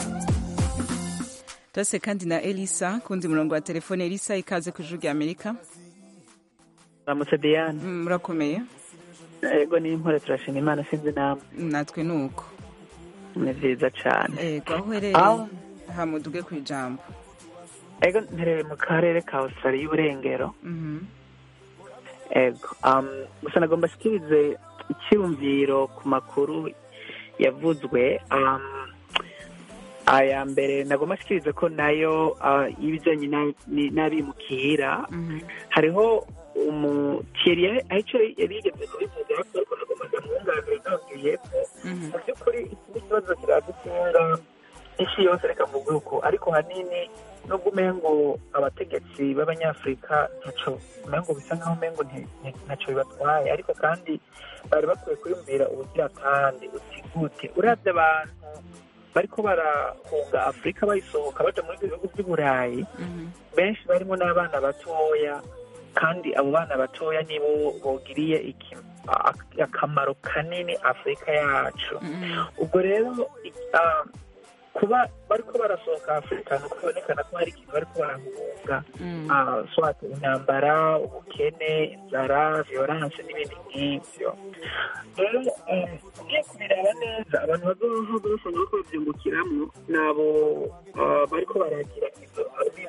tose kandi na elisa kundi murongo wa telefone elisa ikaze ku ijuru rya amerika ramutse diane murakomeye ego ni impore turashima imana sinzi namwe natwe ni uko ni vyiza cane yego aho uherereye Aho- hamuduge ku ijambo ego ntereye mu karere ka australia y'uburengero Mhm. ego um, gusa nagomba shikirize icyumviro ku makuru yavuzwe um, aya mbere nagomba shikirize ko nayo uh, y'ibijanye na- ni- n'abimukira hariho umukiriya ahico yari yigeze kubivuga ariko nagomba ndamwunganire nongeyeko mu by'ukuri iki ni ikibazo kiradutunga isi yose reka mvuge uko ariko hanini nubwo umengo abategetsi b'abanyafurika ntaco umengo bisa nkaho umengo nti- nti- ntaco bibatwaye ariko kandi bari bakwiye kwiyumvira ubugira kandi utigute uravye abantu bariko barahunga afurika bayisohoka baja muri ibyo bihugu by'uburayi benshi barimo n'abana batoya kandi abo bana batoya nibo bogiriye iki- a- akamaro kanini afurika yacu ubwo rero i- ah, kuba bariko barasohoka afurika ni uko bibonekana ko hari ikintu bariko barahunga Ah, swat intambara ubukene inzara violence n'ibindi nk'ivyo rero eh, ugiye kubireba neza abantu bazoha bashobora ko bavyungukiramwo ni abo ah, bariko baragira izo abimukira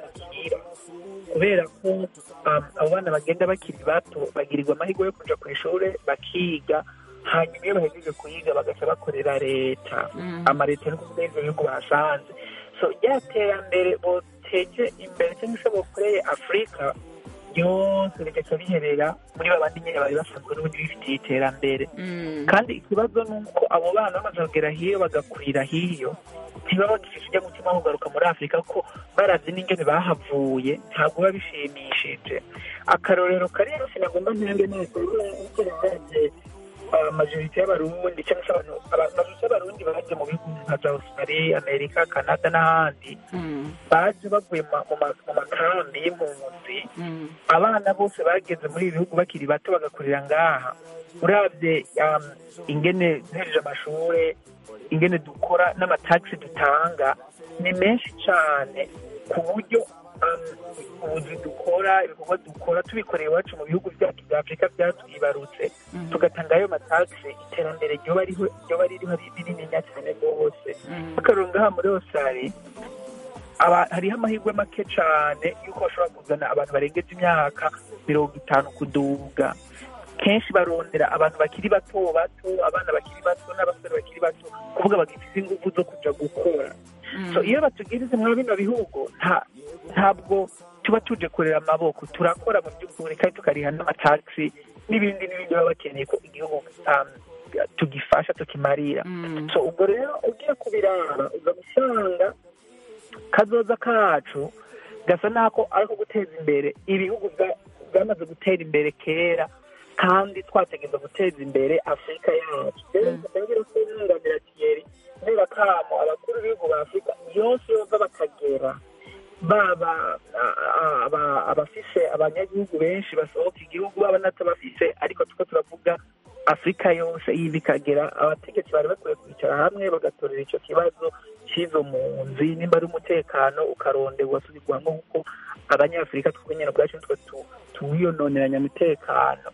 muhira kubera ko um, abo bana bagenda bakiri bato bagirirwa amahirwe yo kuja ku ishure bakiga hanyuma iyo bahejeje kuyiga bagaca bakorera leta amaleta no kuvuga ivyo bihugu bahasanze so rya terambere boteje imbere cyangwa se bokoreye afurika ryose rigaca riherera muri babandi nyene bari basanzwe n'ubundi bifitiye iterambere kandi ikibazo ni uko abo bana bamaze kugera hiyo bagakurira hiyo ntibaba bagifise ujya mutima wo kugaruka muri afurika ko baravye n'ingene bahavuye ntabwo biba bishimishije akarorero kariyo sinagomba ntange neza uravye majorite y'abarundi cyangwa se abantu aba- majorite y'abarundi baje mu bihugu nka za australia amerika canada n'ahandi baje bavuye mu ma- mu ma- mu makambi y'impunzi abana bose bageze muri ibi bihugu bakiri bato bagakurira ngaha uravye um, ingene duhereje amashure ingene dukora n'amatagisi dutanga ni menshi cane ku buryo um, ubuzi dukora ibikorwa dukora tubikoreye iwacu mu bihugu byacu bya afurika byatwibarutse tugatanga ayo matagisi iterambere ryoba riho- ryoba ririho ari rinininya cyane rwose akarunga ngaha muri osari aba- hariho amahirwe make cyane y'uko bashobora kuzana abantu barengeje imyaka mirongo itanu kuduga kenshi barondera abantu bakiri bato bato abana bakiri bato n'abasore bakiri bato kuvuga bagifite ingufu zo kuja gukora so iyo batugirize muri bino bihugu nta ntabwo tuba tuje kurera amaboko turakora mu by'ukuri kandi tukariha n'amatagisi n'ibindi n'ibindi baba bakeneye ko igihugu um, tugifasha tukimarira so ubwo rero ugiye kubiraba uza gusanga kazoza kacu gasa n'ako ariko guteza imbere ibihugu bwa- byamaze gutera imbere kera kandi twategereza guteza imbere afurika yacu rero tutangira kununganira kiyeri kubera kamo abakuru b'ibihugu ba afurika yose yova bakagera baba a- a- aba- abafise abanyagihugu benshi basohoka igihugu baba n'atabafise ariko tuko turavuga afurika yose iyi bikagera abategetsi bari bakwiye kwicara hamwe bagatorera icyo kibazo cy'izo mpunzi nimba ari umutekano ukaronderwa usubirwamo kuko abanyafurika twebwe nyine ubwacu nitwe tu- tuwiyononeranya umutekano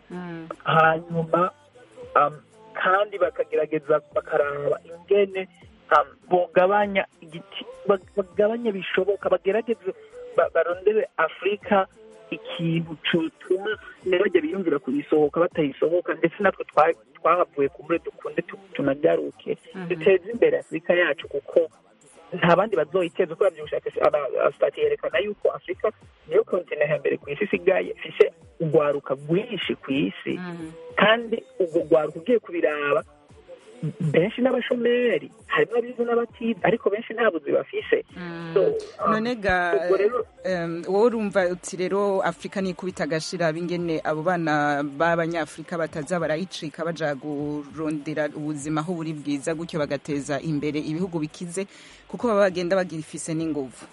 hanyuma um, kandi bakagerageza bakaraba ingene um, bogabanya igiti bag- bagabanya bishoboka bagerageze ba- barondere afurika ikintu cyotuma ntibajya biyumvira kuyisohoka batayisohoka ndetse natwe twa- twahavuye kumure dukunde tu- tunagaruke duteze imbere afurika yacu kuko nta bandi bazoyiteza uko babyo ubushakashatsi yerekana yuko afurika niyo kontinent ya mbere ku isi isigaye ifise urwaruka rwinshi ku isi kandi ubwo rwaruka ugiye kubiraba benshi n'abashomeri harimo abize n'abatize ariko benshi nta buzi bafise So, um, none ga ubwo rero em, wowe urumva uti rero afurika nikubita agashira bingene abo bana b'abanyafurika bataza barayicika baja kurondera ubuzima aho buri bwiza gutyo bagateza imbere ibihugu bikize kuko baba bagenda bagifise n'inguvu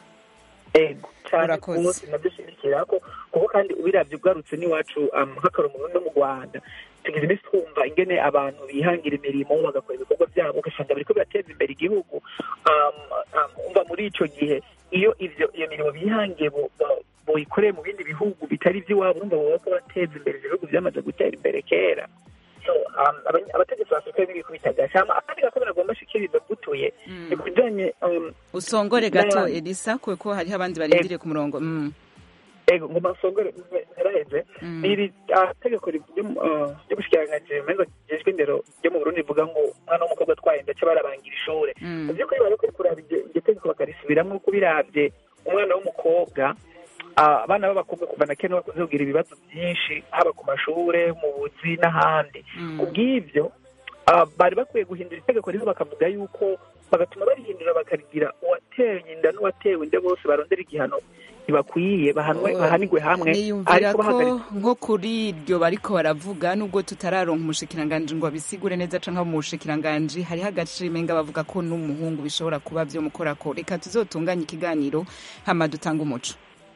ego cyane Urakoze. rwose nadushigikira ko kuko kandi ubiravye ugarutse n'iwacu um, nk'akaroro mu no mu rwanda tugize iminsi twumva ingene abantu bihangira imirimo bagakora ibikorwa byabo ugasanga biriko birateza imbere igihugu um, um, umva muri ico gihe iyo ivyo iyo mirimo bihangiye bo- bo- boyikoreye mu bindi bihugu bitari ivy'iwabo urumva boba bariko bateza imbere ivyo bihugu vyamaze gutera imbere kera so um, abanya- abategetsi ba afurika b'ibikubita agashama akandi gako nagomba shikiriza gutuye ni ku bijanye um, usongore gato n'ayandi. elisa kuko hariho abandi barindiriye ku murongo mm. ego ngo masongore ntaraheze Mm. iri ah, tegeko ri- ryo mu- ah, ryo gushikiranganji rimengo rijejwe indero ryo mu burundi rivuga ngo umwana w'umukobwa atwaye inda aca barabangira ishure Mm. mu by'ukuri bari bakwiye kuraba iryo iryo tegeko bakarisubiramwo kuko biravye umwana w'umukobwa ah, abana b'abakobwa kuva na kera bakunze kugira ibibazo byinshi haba ku mashure mu buzi n'ahandi kubw'ivyo ah, bari bakwiye guhindura itegeko rero bakavuga yuko bagatuma barihindura bakarigira uwateye inda n'uwatewe inda bose barondera igihano ntibakwiye bahanwe bahanigwe hamwe niyumvira ariko ko bahagaritse nko kuri iryo bariko baravuga nubwo tutararonka umushikiranganji ngo abisigure neza canke mu bushikiranganji hariho agacimenga bavuga ko n'umuhungu bishobora kuba vyomukorako reka tuzotunganye ikiganiro hama dutanga umuco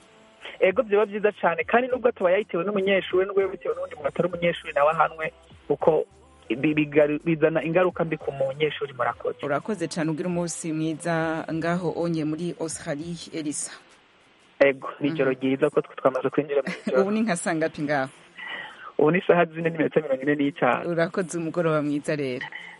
ego byaba byiza cyane kandi nubwo ataba yayitewe n'umunyeshuri nubwo yaba bitewe n'undi muntu atari umunyeshuri nawe ahanwe kuko bi- bigaru- bizana ingaruka mbi ku munyeshuri murakoze urakoze cane ugira umunsi mwiza ngaho onye muri australie elisa ego ni ijoro ryiza ko twe twamaze kwinjira mu ijoro ubu ni nka sangapi ngaho ubu ni isaha zine n'iminota mirongo ine n'itanu urakoze umugoroba mwiza rero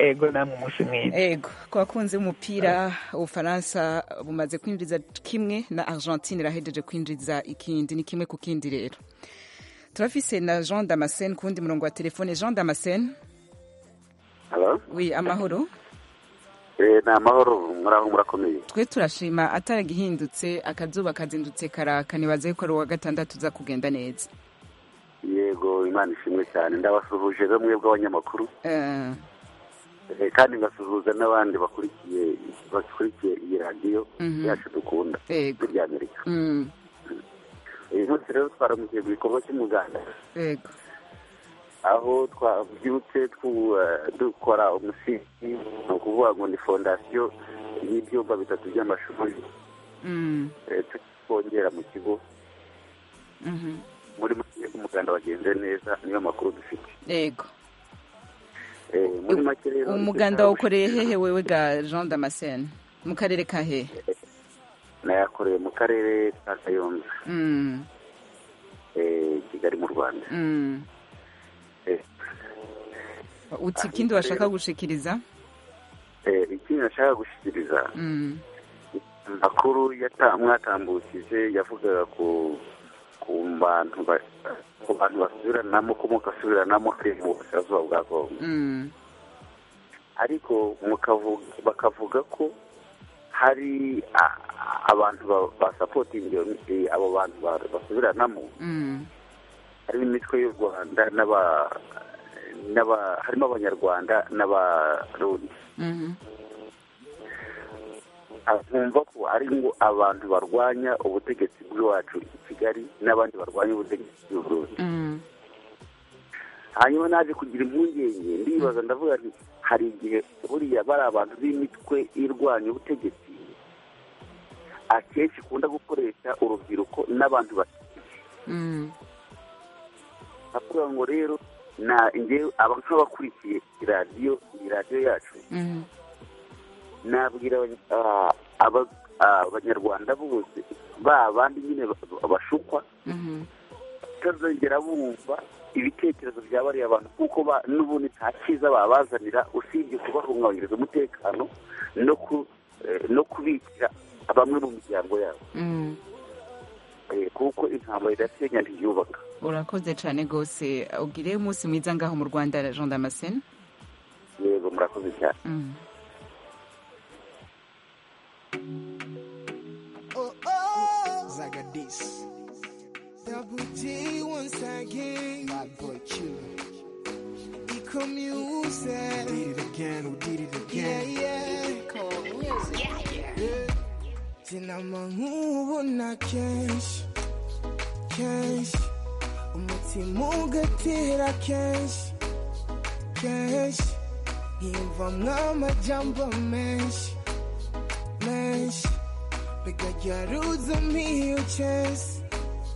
ego namwe umunsi mwiza ego ku bakunzi b'umupira ubufaransa bumaze kwinjiza kimwe na argentine irahejeje kwinjiza ikindi ni kimwe ku kindi rero turafise na jean damascene ku wundi murongo wa telefone jean damascene Hello? wi amahoro Eh, ni amahoro muraho murakomeye twe turashima ataragihindutse akazuba kazindutse karaka nibaze yuko ari uwa gatandatu uza kugenda neza yego imana ishimwe cyane ndabasuhuje bamwe bw'abanyamakuru Eh, Eh, kandi ngasuhuza n'abandi bakurikiye bakurikiye iyi radiyo Mhm. yacu dukunda Yego. rya amerika mm, uyu munsi rero twaramukiye mu gikorwa cy'umuganda yego aho twabyutse twu- eh, dukora umusingi ni ukuvuga ngo ni fondasiyo y'ibyumba bitatu by'amashuri Mm, eh, twongera mu kigo mhm. muri make umuganda wagenze neza niyo makuru dufite yego Eh, muri make rero umuganda wawukoreye hehe wewe ga jean damascene mu karere ka hehe nayakoreye mu karere ka kayonza Mm, eh, kigali mu rwanda mm. Eh, uti ikindi washaka gushikiriza eh, ikindi nashaka gushyikiriza Mm, amakuru yata- mwatambukije yavugaga ku ku bantu ba- ku bantu basubiranamo ko mugasubiranamo hari mu burasirazuba bwa kongo mm, ariko mukavuga bakavuga ko hari a- abantu ba- basapotinga eh, abo bantu ba- basubiranamo mm, harimo imitwe y'u rwanda n'aba n'aba harimo abanyarwanda n'abarundi mhm. nkumva ko ari ngo abantu barwanya ubutegetsi bw'iwacu i kigali n'abandi barwanya ubutegetsi bw'uburundi Mm, hanyuma naje kugira impungenge ndibaza ndavuga nti hari igihe buriya bari abantu b'imitwe irwanya ubutegetsi akenshi ikunda gukoresha urubyiruko n'abantu bake mm, avuga ngo rero na njyewe aba nk'abakurikiye iradiyo iyi radiyo yacu mhm. nabwira abanya- ah, aba- ah, abanyarwanda bose ba bandi nyine ba- bashukwa Mhm. batazongera bumva ibitekerezo bya bariya bantu kuko ba- n'ubundi nta cyiza babazanira usibye kubahungabanyiriza umutekano no ku eh, no kubikira bamwe mu miryango yabo Mm. Eh, kuko intambara irasenya ntiyubaka urakoze cyane rwose ugire umunsi mwiza ngaho mu rwanda jean damascene yego murakoze cyane Mm. Oh, oh. Zagadis. Double G once again. Bad boy Q. Eco music. Did it again, who did it again? Yeah, yeah. Eco music. Yeah, yeah. Sinama nkubona kenshi kenshi umutima ugatera kenshi kenshi nkiyumvamwo amajambo menshi menshi bigajaruza miyo chesi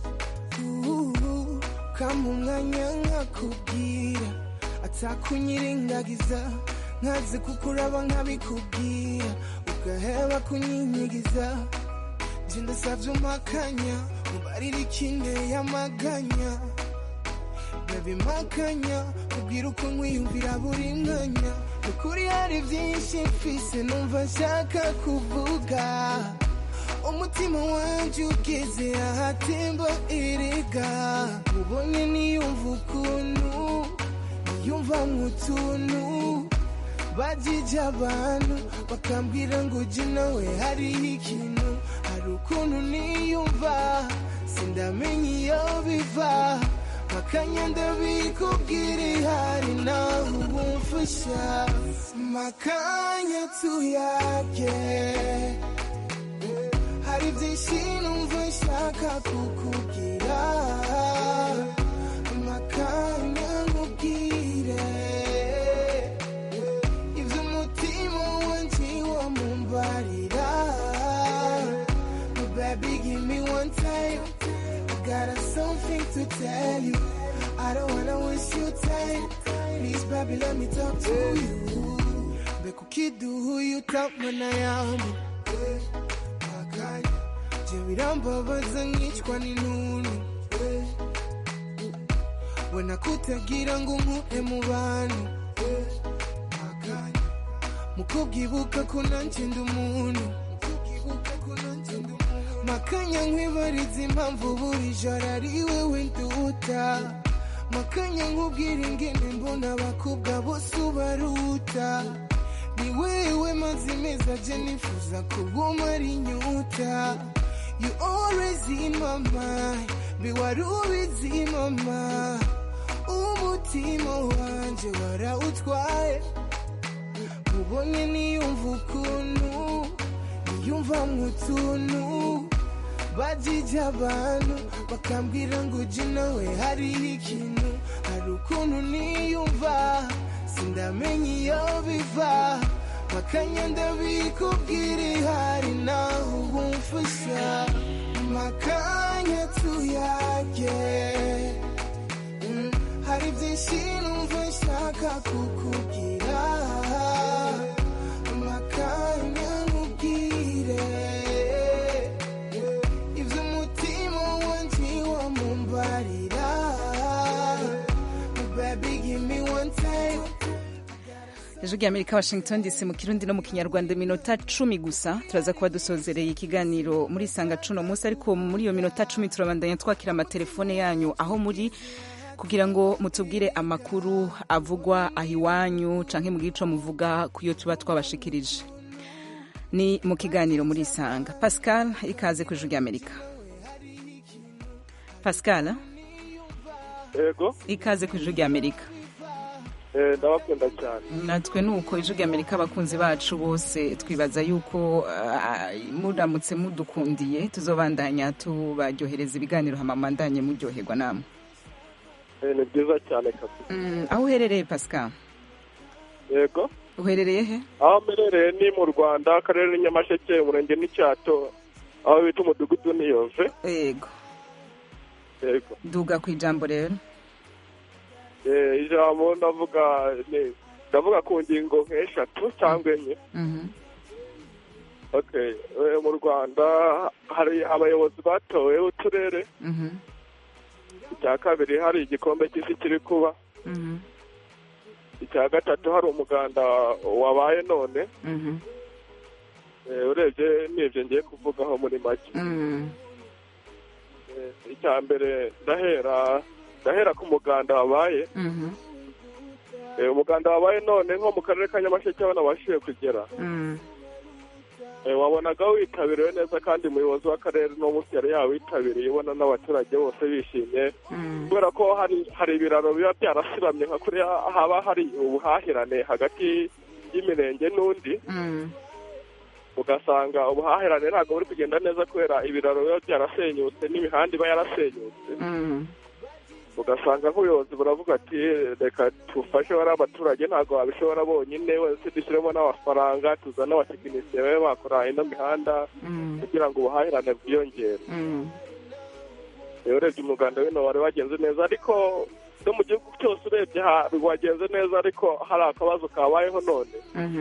kama umwanya nkakubwira atakunyirengagiza nkaze kukuraba nkabikubwira ugaheba kunyinyigiza nje ndasavye umpakanya mubarira ikinde y'amaganya baby makanya ubwira uko nkwiyumvira buri mwanya ukuri hari byinshi mfise numva nshaka kuvuga umutima wanje ugeze ahatemba erega ubonye niyumva ukuntu niyumva nk'utuntu bajije abantu bakambwira ngo ujye nawe hariho ikintu hari ukuntu niyumva sindamenya iyo biva makanya ndabikubwira ihari nawe ubumfasha makanya tuyage hari byinshi numva nshaka kukubwira makanya nkubwire ibyo umutima wanjye wamumbarira baby give me one time I got something to tell you I don't wanna waste your time please baby let me talk to you mbega ukiduha iyo utamana yambu makanya je birambabaza nkicwa n'intuntu we nakutagira ngo nkure mu bantu makanya mukubwibuka ko nanjye ndi umuntu makanya nkwibariza impamvu buri joro ari wewe nduta makanya nkubwira ingene mbona abakobwa bose ubaruta ni wewe mazi meza je nifuza kuguma ari inyuta you always in my mind be wari ubizi mama umutima wanje warawutwaye ubonye niyumva ukuntu niyumva mutuntu bajije abantu bakambwira ngo uji nawe hariho ikintu hari ukuntu niyumva sindamenya iyo biva makanya ndabikubwira ihari naho ubumfasha makanya tuyage Mm, hari byinshi numva nshaka kukubwira makanya nkubwire ibyo umutima wanjye wamumbarira baby give me one time ijwi rya amerika washington dc mu kirundi no mu kinyarwanda iminota cumi gusa turaza kuba dusozereye ikiganiro muri sanga cuno munsi ariko muri iyo minota cumi turabandanya twakira amatelefone yanyu aho muri kugira ngo mutubwire amakuru avugwa aho iwanyu canke mu gico muvuga ku yo tuba twabashikirije ni mu kiganiro muri isanga pascal ikaze ku ijwi rya amerika pascal yego ikaze ku ijwi rya amerika eh, ndabakunda cyane natwe ni uko ijwi rya amerika abakunzi bacu bose twibaza yuko ah, muramutse mudukundiye tuzobandanya tubaryohereza ibiganiro hamamandanye muryoherwa namwe Eh, ni byiza cyane kabisa Mm, aho uherereye pascal yego uherereye he aho mperereye ni mu rwanda akarere ni nyamasheke umurenge n'icyato aho bita umudugudu niyove yego yego duga ku ijambo rero Eh, ijambo ndavuga ni ndavuga ku ngingo nk'eshatu cyangwa enye Mhm. okay Eh, mu rwanda hari abayobozi batowe b'uturere Mhm. icya kabiri hari igikombe cy'isi kiri kuba Mhm. icya gatatu hari umuganda wabaye none Mhm. Eh, urebye n'ibyo ngiye kuvugaho muri make Mm. Eh, icya mbere ndahera ndahera ku muganda wabaye Mhm. Eh, umuganda wabaye none nko mu karere ka nyamasheke aho nabashije kugera Mm. Eh, wabonaga witabiriwe neza kandi umuyobozi w'akarere uno munsi yari yawitabiriye ubona n'abaturage bose bishimye Mm. kubera ko hari hari ibiraro biba byarasiramye nka kuriya haba hari ubuhahirane hagati y'imirenge n'undi Mm. ugasanga ubuhahirane ntabwo buri kugenda neza kubera ibiraro biba byarasenyutse n'imihanda iba yarasenyutse Mm. ugasanga nk'ubuyobozi buravuga ati reka tufashe bariya abaturage ntabwo babishobora bonyine wese dushyiremo n'amafaranga tuzane abatekinisiye babe bakora ino mihanda Mm. kugira ngo ubuhahirane bwiyongere Mm. rero urebye umuganda wino wari wagenze neza ariko no mu gihugu cyose urebye ha- wagenze neza ariko hari akabazo kabayeho none Mhm.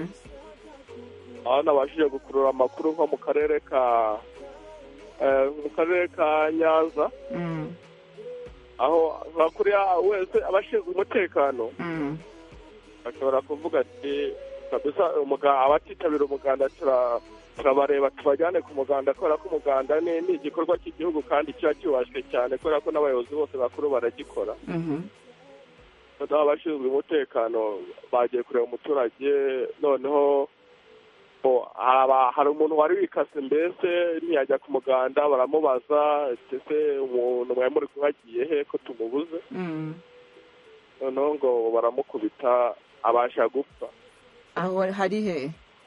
aho nabashije gukurura amakuru nko mu karere ka eh, mu karere ka nyanza Mm. aho nka kuriya wese abashinzwe umutekano Mm. bashobora kuvuga ati kabisa umuga- abatitabira umuganda tura- turabareba tubajyane ku muganda kubera ko umuganda ni ni igikorwa cy'igihugu kandi kiba cyubashywe cyane kubera ko n'abayobozi bose bakuru baragikora Mhm. noneho abashinzwe umutekano bagiye kureba umuturage noneho bo, haba- hari umuntu wari wikase mbese ntiyajya ku muganda baramubaza ese umuntu mwari muri kumwe agiye he ko tumubuze Mm. noneho ngo baramukubita abasha gupfa aho hari he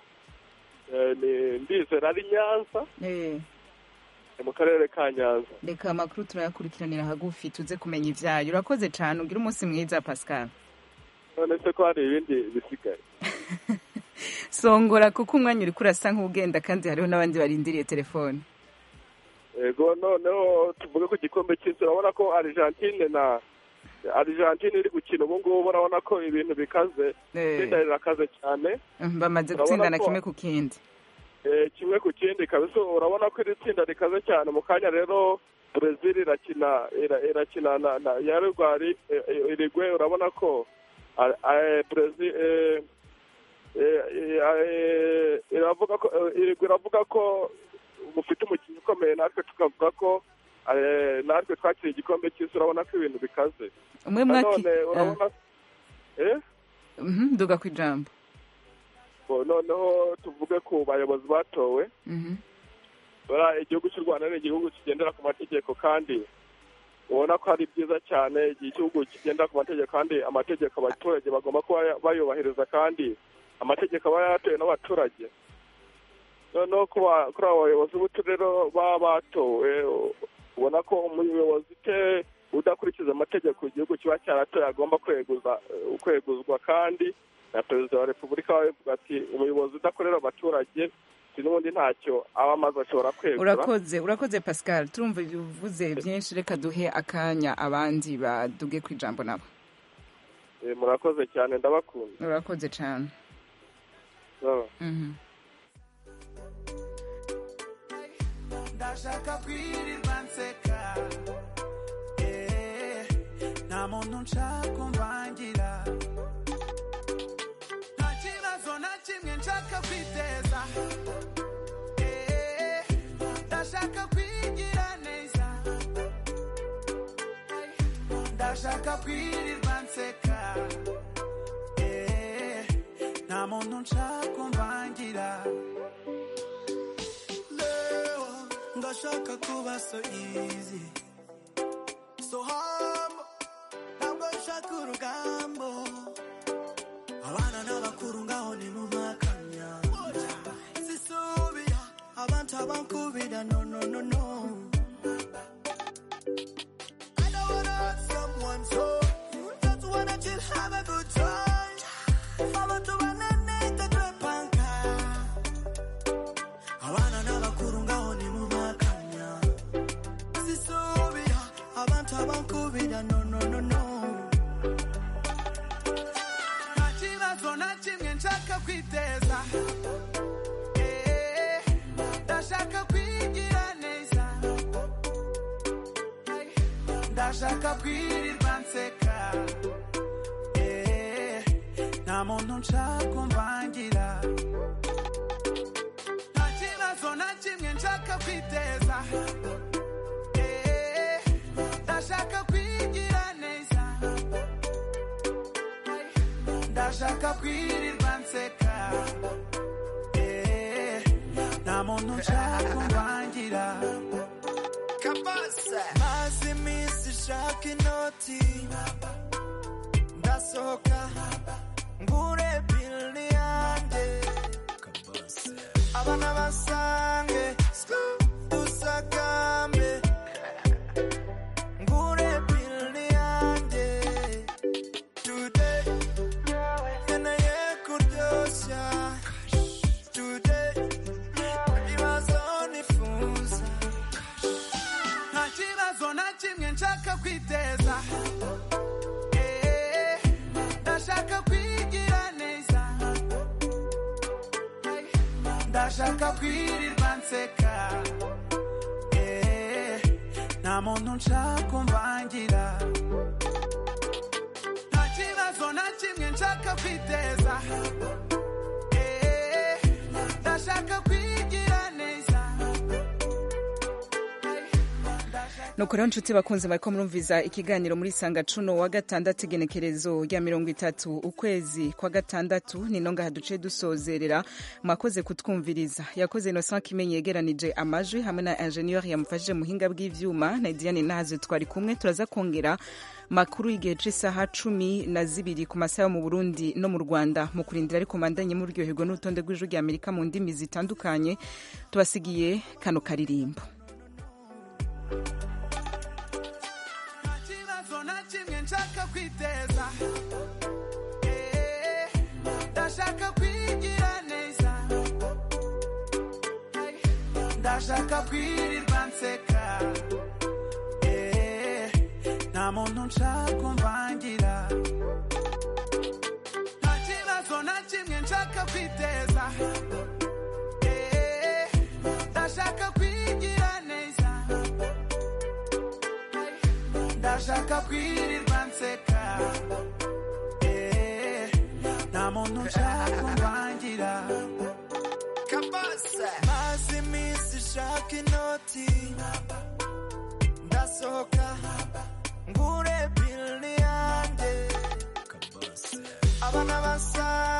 Eh, ni ndizera ari nyanza Eh. ni mu karere ka nyanza reka amakuru turayakurikiranira hagufi tuze kumenya ibyayo urakoze cyane ugira umunsi mwiza pascal none se ko hari ibindi bisigaye songora kuko umwanya uri kurasa nk'ugenda kandi hariho n'abandi barindiriye telefone yego noneho tuvuge ku gikombe cy'isi urabona ko argentine na argentine iri gukina ubu ngubu urabona ko ibintu bikaze Eh. itsinda rirakaze cyane Mhm, bamaze Urabona gutsindana ko- kimwe ku kindi Eh, kimwe ku kindi kabisa urabona ko iri tsinda rikaze cyane mu kanya rero brezil irakina ira- irakina na na ya rwari irigwe urabona ko ah, ah, brezil eh, eh, eh, iravuga ko eh, irigwa iravuga ko mufite umukinnyi ukomeye natwe tukavuga ko eh, natwe twakiriye igikombe cy'isi urabona ko ibintu bikaze umwe mwaki nanone urabona eh Mhm, nduga ku ijambo Bo, noneho tuvuge ku bayobozi batowe Mhm. Buriya igihugu cy'u rwanda ni igihugu kigendera ku mategeko kandi ubona ko ari byiza cyane igihe igihugu kigendera ku mategeko kandi amategeko abaturage bagomba kuba bayubahiriza kandi amategeko aba yatowe n'abaturage noneho kuba- kuri abo bayobozi b'uturere baba batowe ubona ko umuyobozi ute udakurikiza amategeko igihugu kiba cyaratoye agomba kweguza kweguzwa kandi na perezida wa repubulika we avuga ati umuyobozi udakorera abaturage ati n'ubundi ntacyo aba amaze ashobora kwegura urakoze urakoze pascal turumva uvuze byinshi reka duhe akanya abandi baduge ku ijambo nabo Eh, murakoze cyane ndabakunda urakoze cyane Sawa. Mhm. ndashaka kwirirwa nseka Eh, nta muntu nshaka umvangira nta kibazo na kimwe nshaka kwiteza Eh, ndashaka kwigira neza ndashaka kwirirwa nseka Eh, nta muntu nshaka umvangira leo ngashaka kuba so easy so humble ntabwo nshaka urugambo abana n'abakuru ngaho ni mu makanya sisubira abantu abankubira no no no no I don't wanna hurt someone so just wanna chill have a good time abantu bananita twepanka abana n'abakuru ngaho ni mu makanya sisubira abantu abankubira no no no no nta kibazo na kimwe nshaka kwiteza Eh, ndashaka kwigira neza ndashaka kwirirwa nseka Eh, nta muntu nshaka umvangira nta kibazo na kimwe nshaka kwiteza Eh, ndashaka kwigira neza ndashaka kwirirwa nseka Eh, nta muntu nshaka umvangira maze iminsi ishaka inoti ndasohoka ngure bili yanjye abana basange dusagambe ngure bili yanjye today nkeneye kuryoshya today ibibazo nifuza nta kibazo na kimwe nshaka kwiteza Eh, ndashaka kwigira neza ndashaka kwirirwa nseka Eh, nta muntu nshaka umvangira nta kibazo na kimwe nshaka kwiteza Eh, ndashaka kwigira neza nuko rero nshuti bakunze bariko murumviza ikiganiro muri sanga cuno wa gatandatu igenekerezo rya mirongo itatu ukwezi kwa gatandatu nino ngaha duce dusozerera mwakoze kutwumviriza yakoze innocent kimenyi yegeranije amajwi hamwe na ingenieur yamufashije muhinga bw'ivyuma na diane nahaze twari kumwe turaza kongera makuru y'igihe c'isaha cumi na zibiri ku masaha yo mu burundi no mu rwanda mu kurindira ariko mandanye muryoherwa n'urutonde rw'ijwi rya amerika mu ndimi zitandukanye tubasigiye kano karirimbo kibazo na kimwe nshaka kwiteza Eh, ndashaka kwigira neza ndashaka kwirirwa nseka Eh, nta muntu nshaka umvangira nta kibazo na kimwe nshaka kwiteza Eh, ndashaka kwigira neza ndashaka kwirirwa nseka Eh, nta muntu nshaka umvangira ndashaka inoti ndasohoka ngure bili yanjye abana basa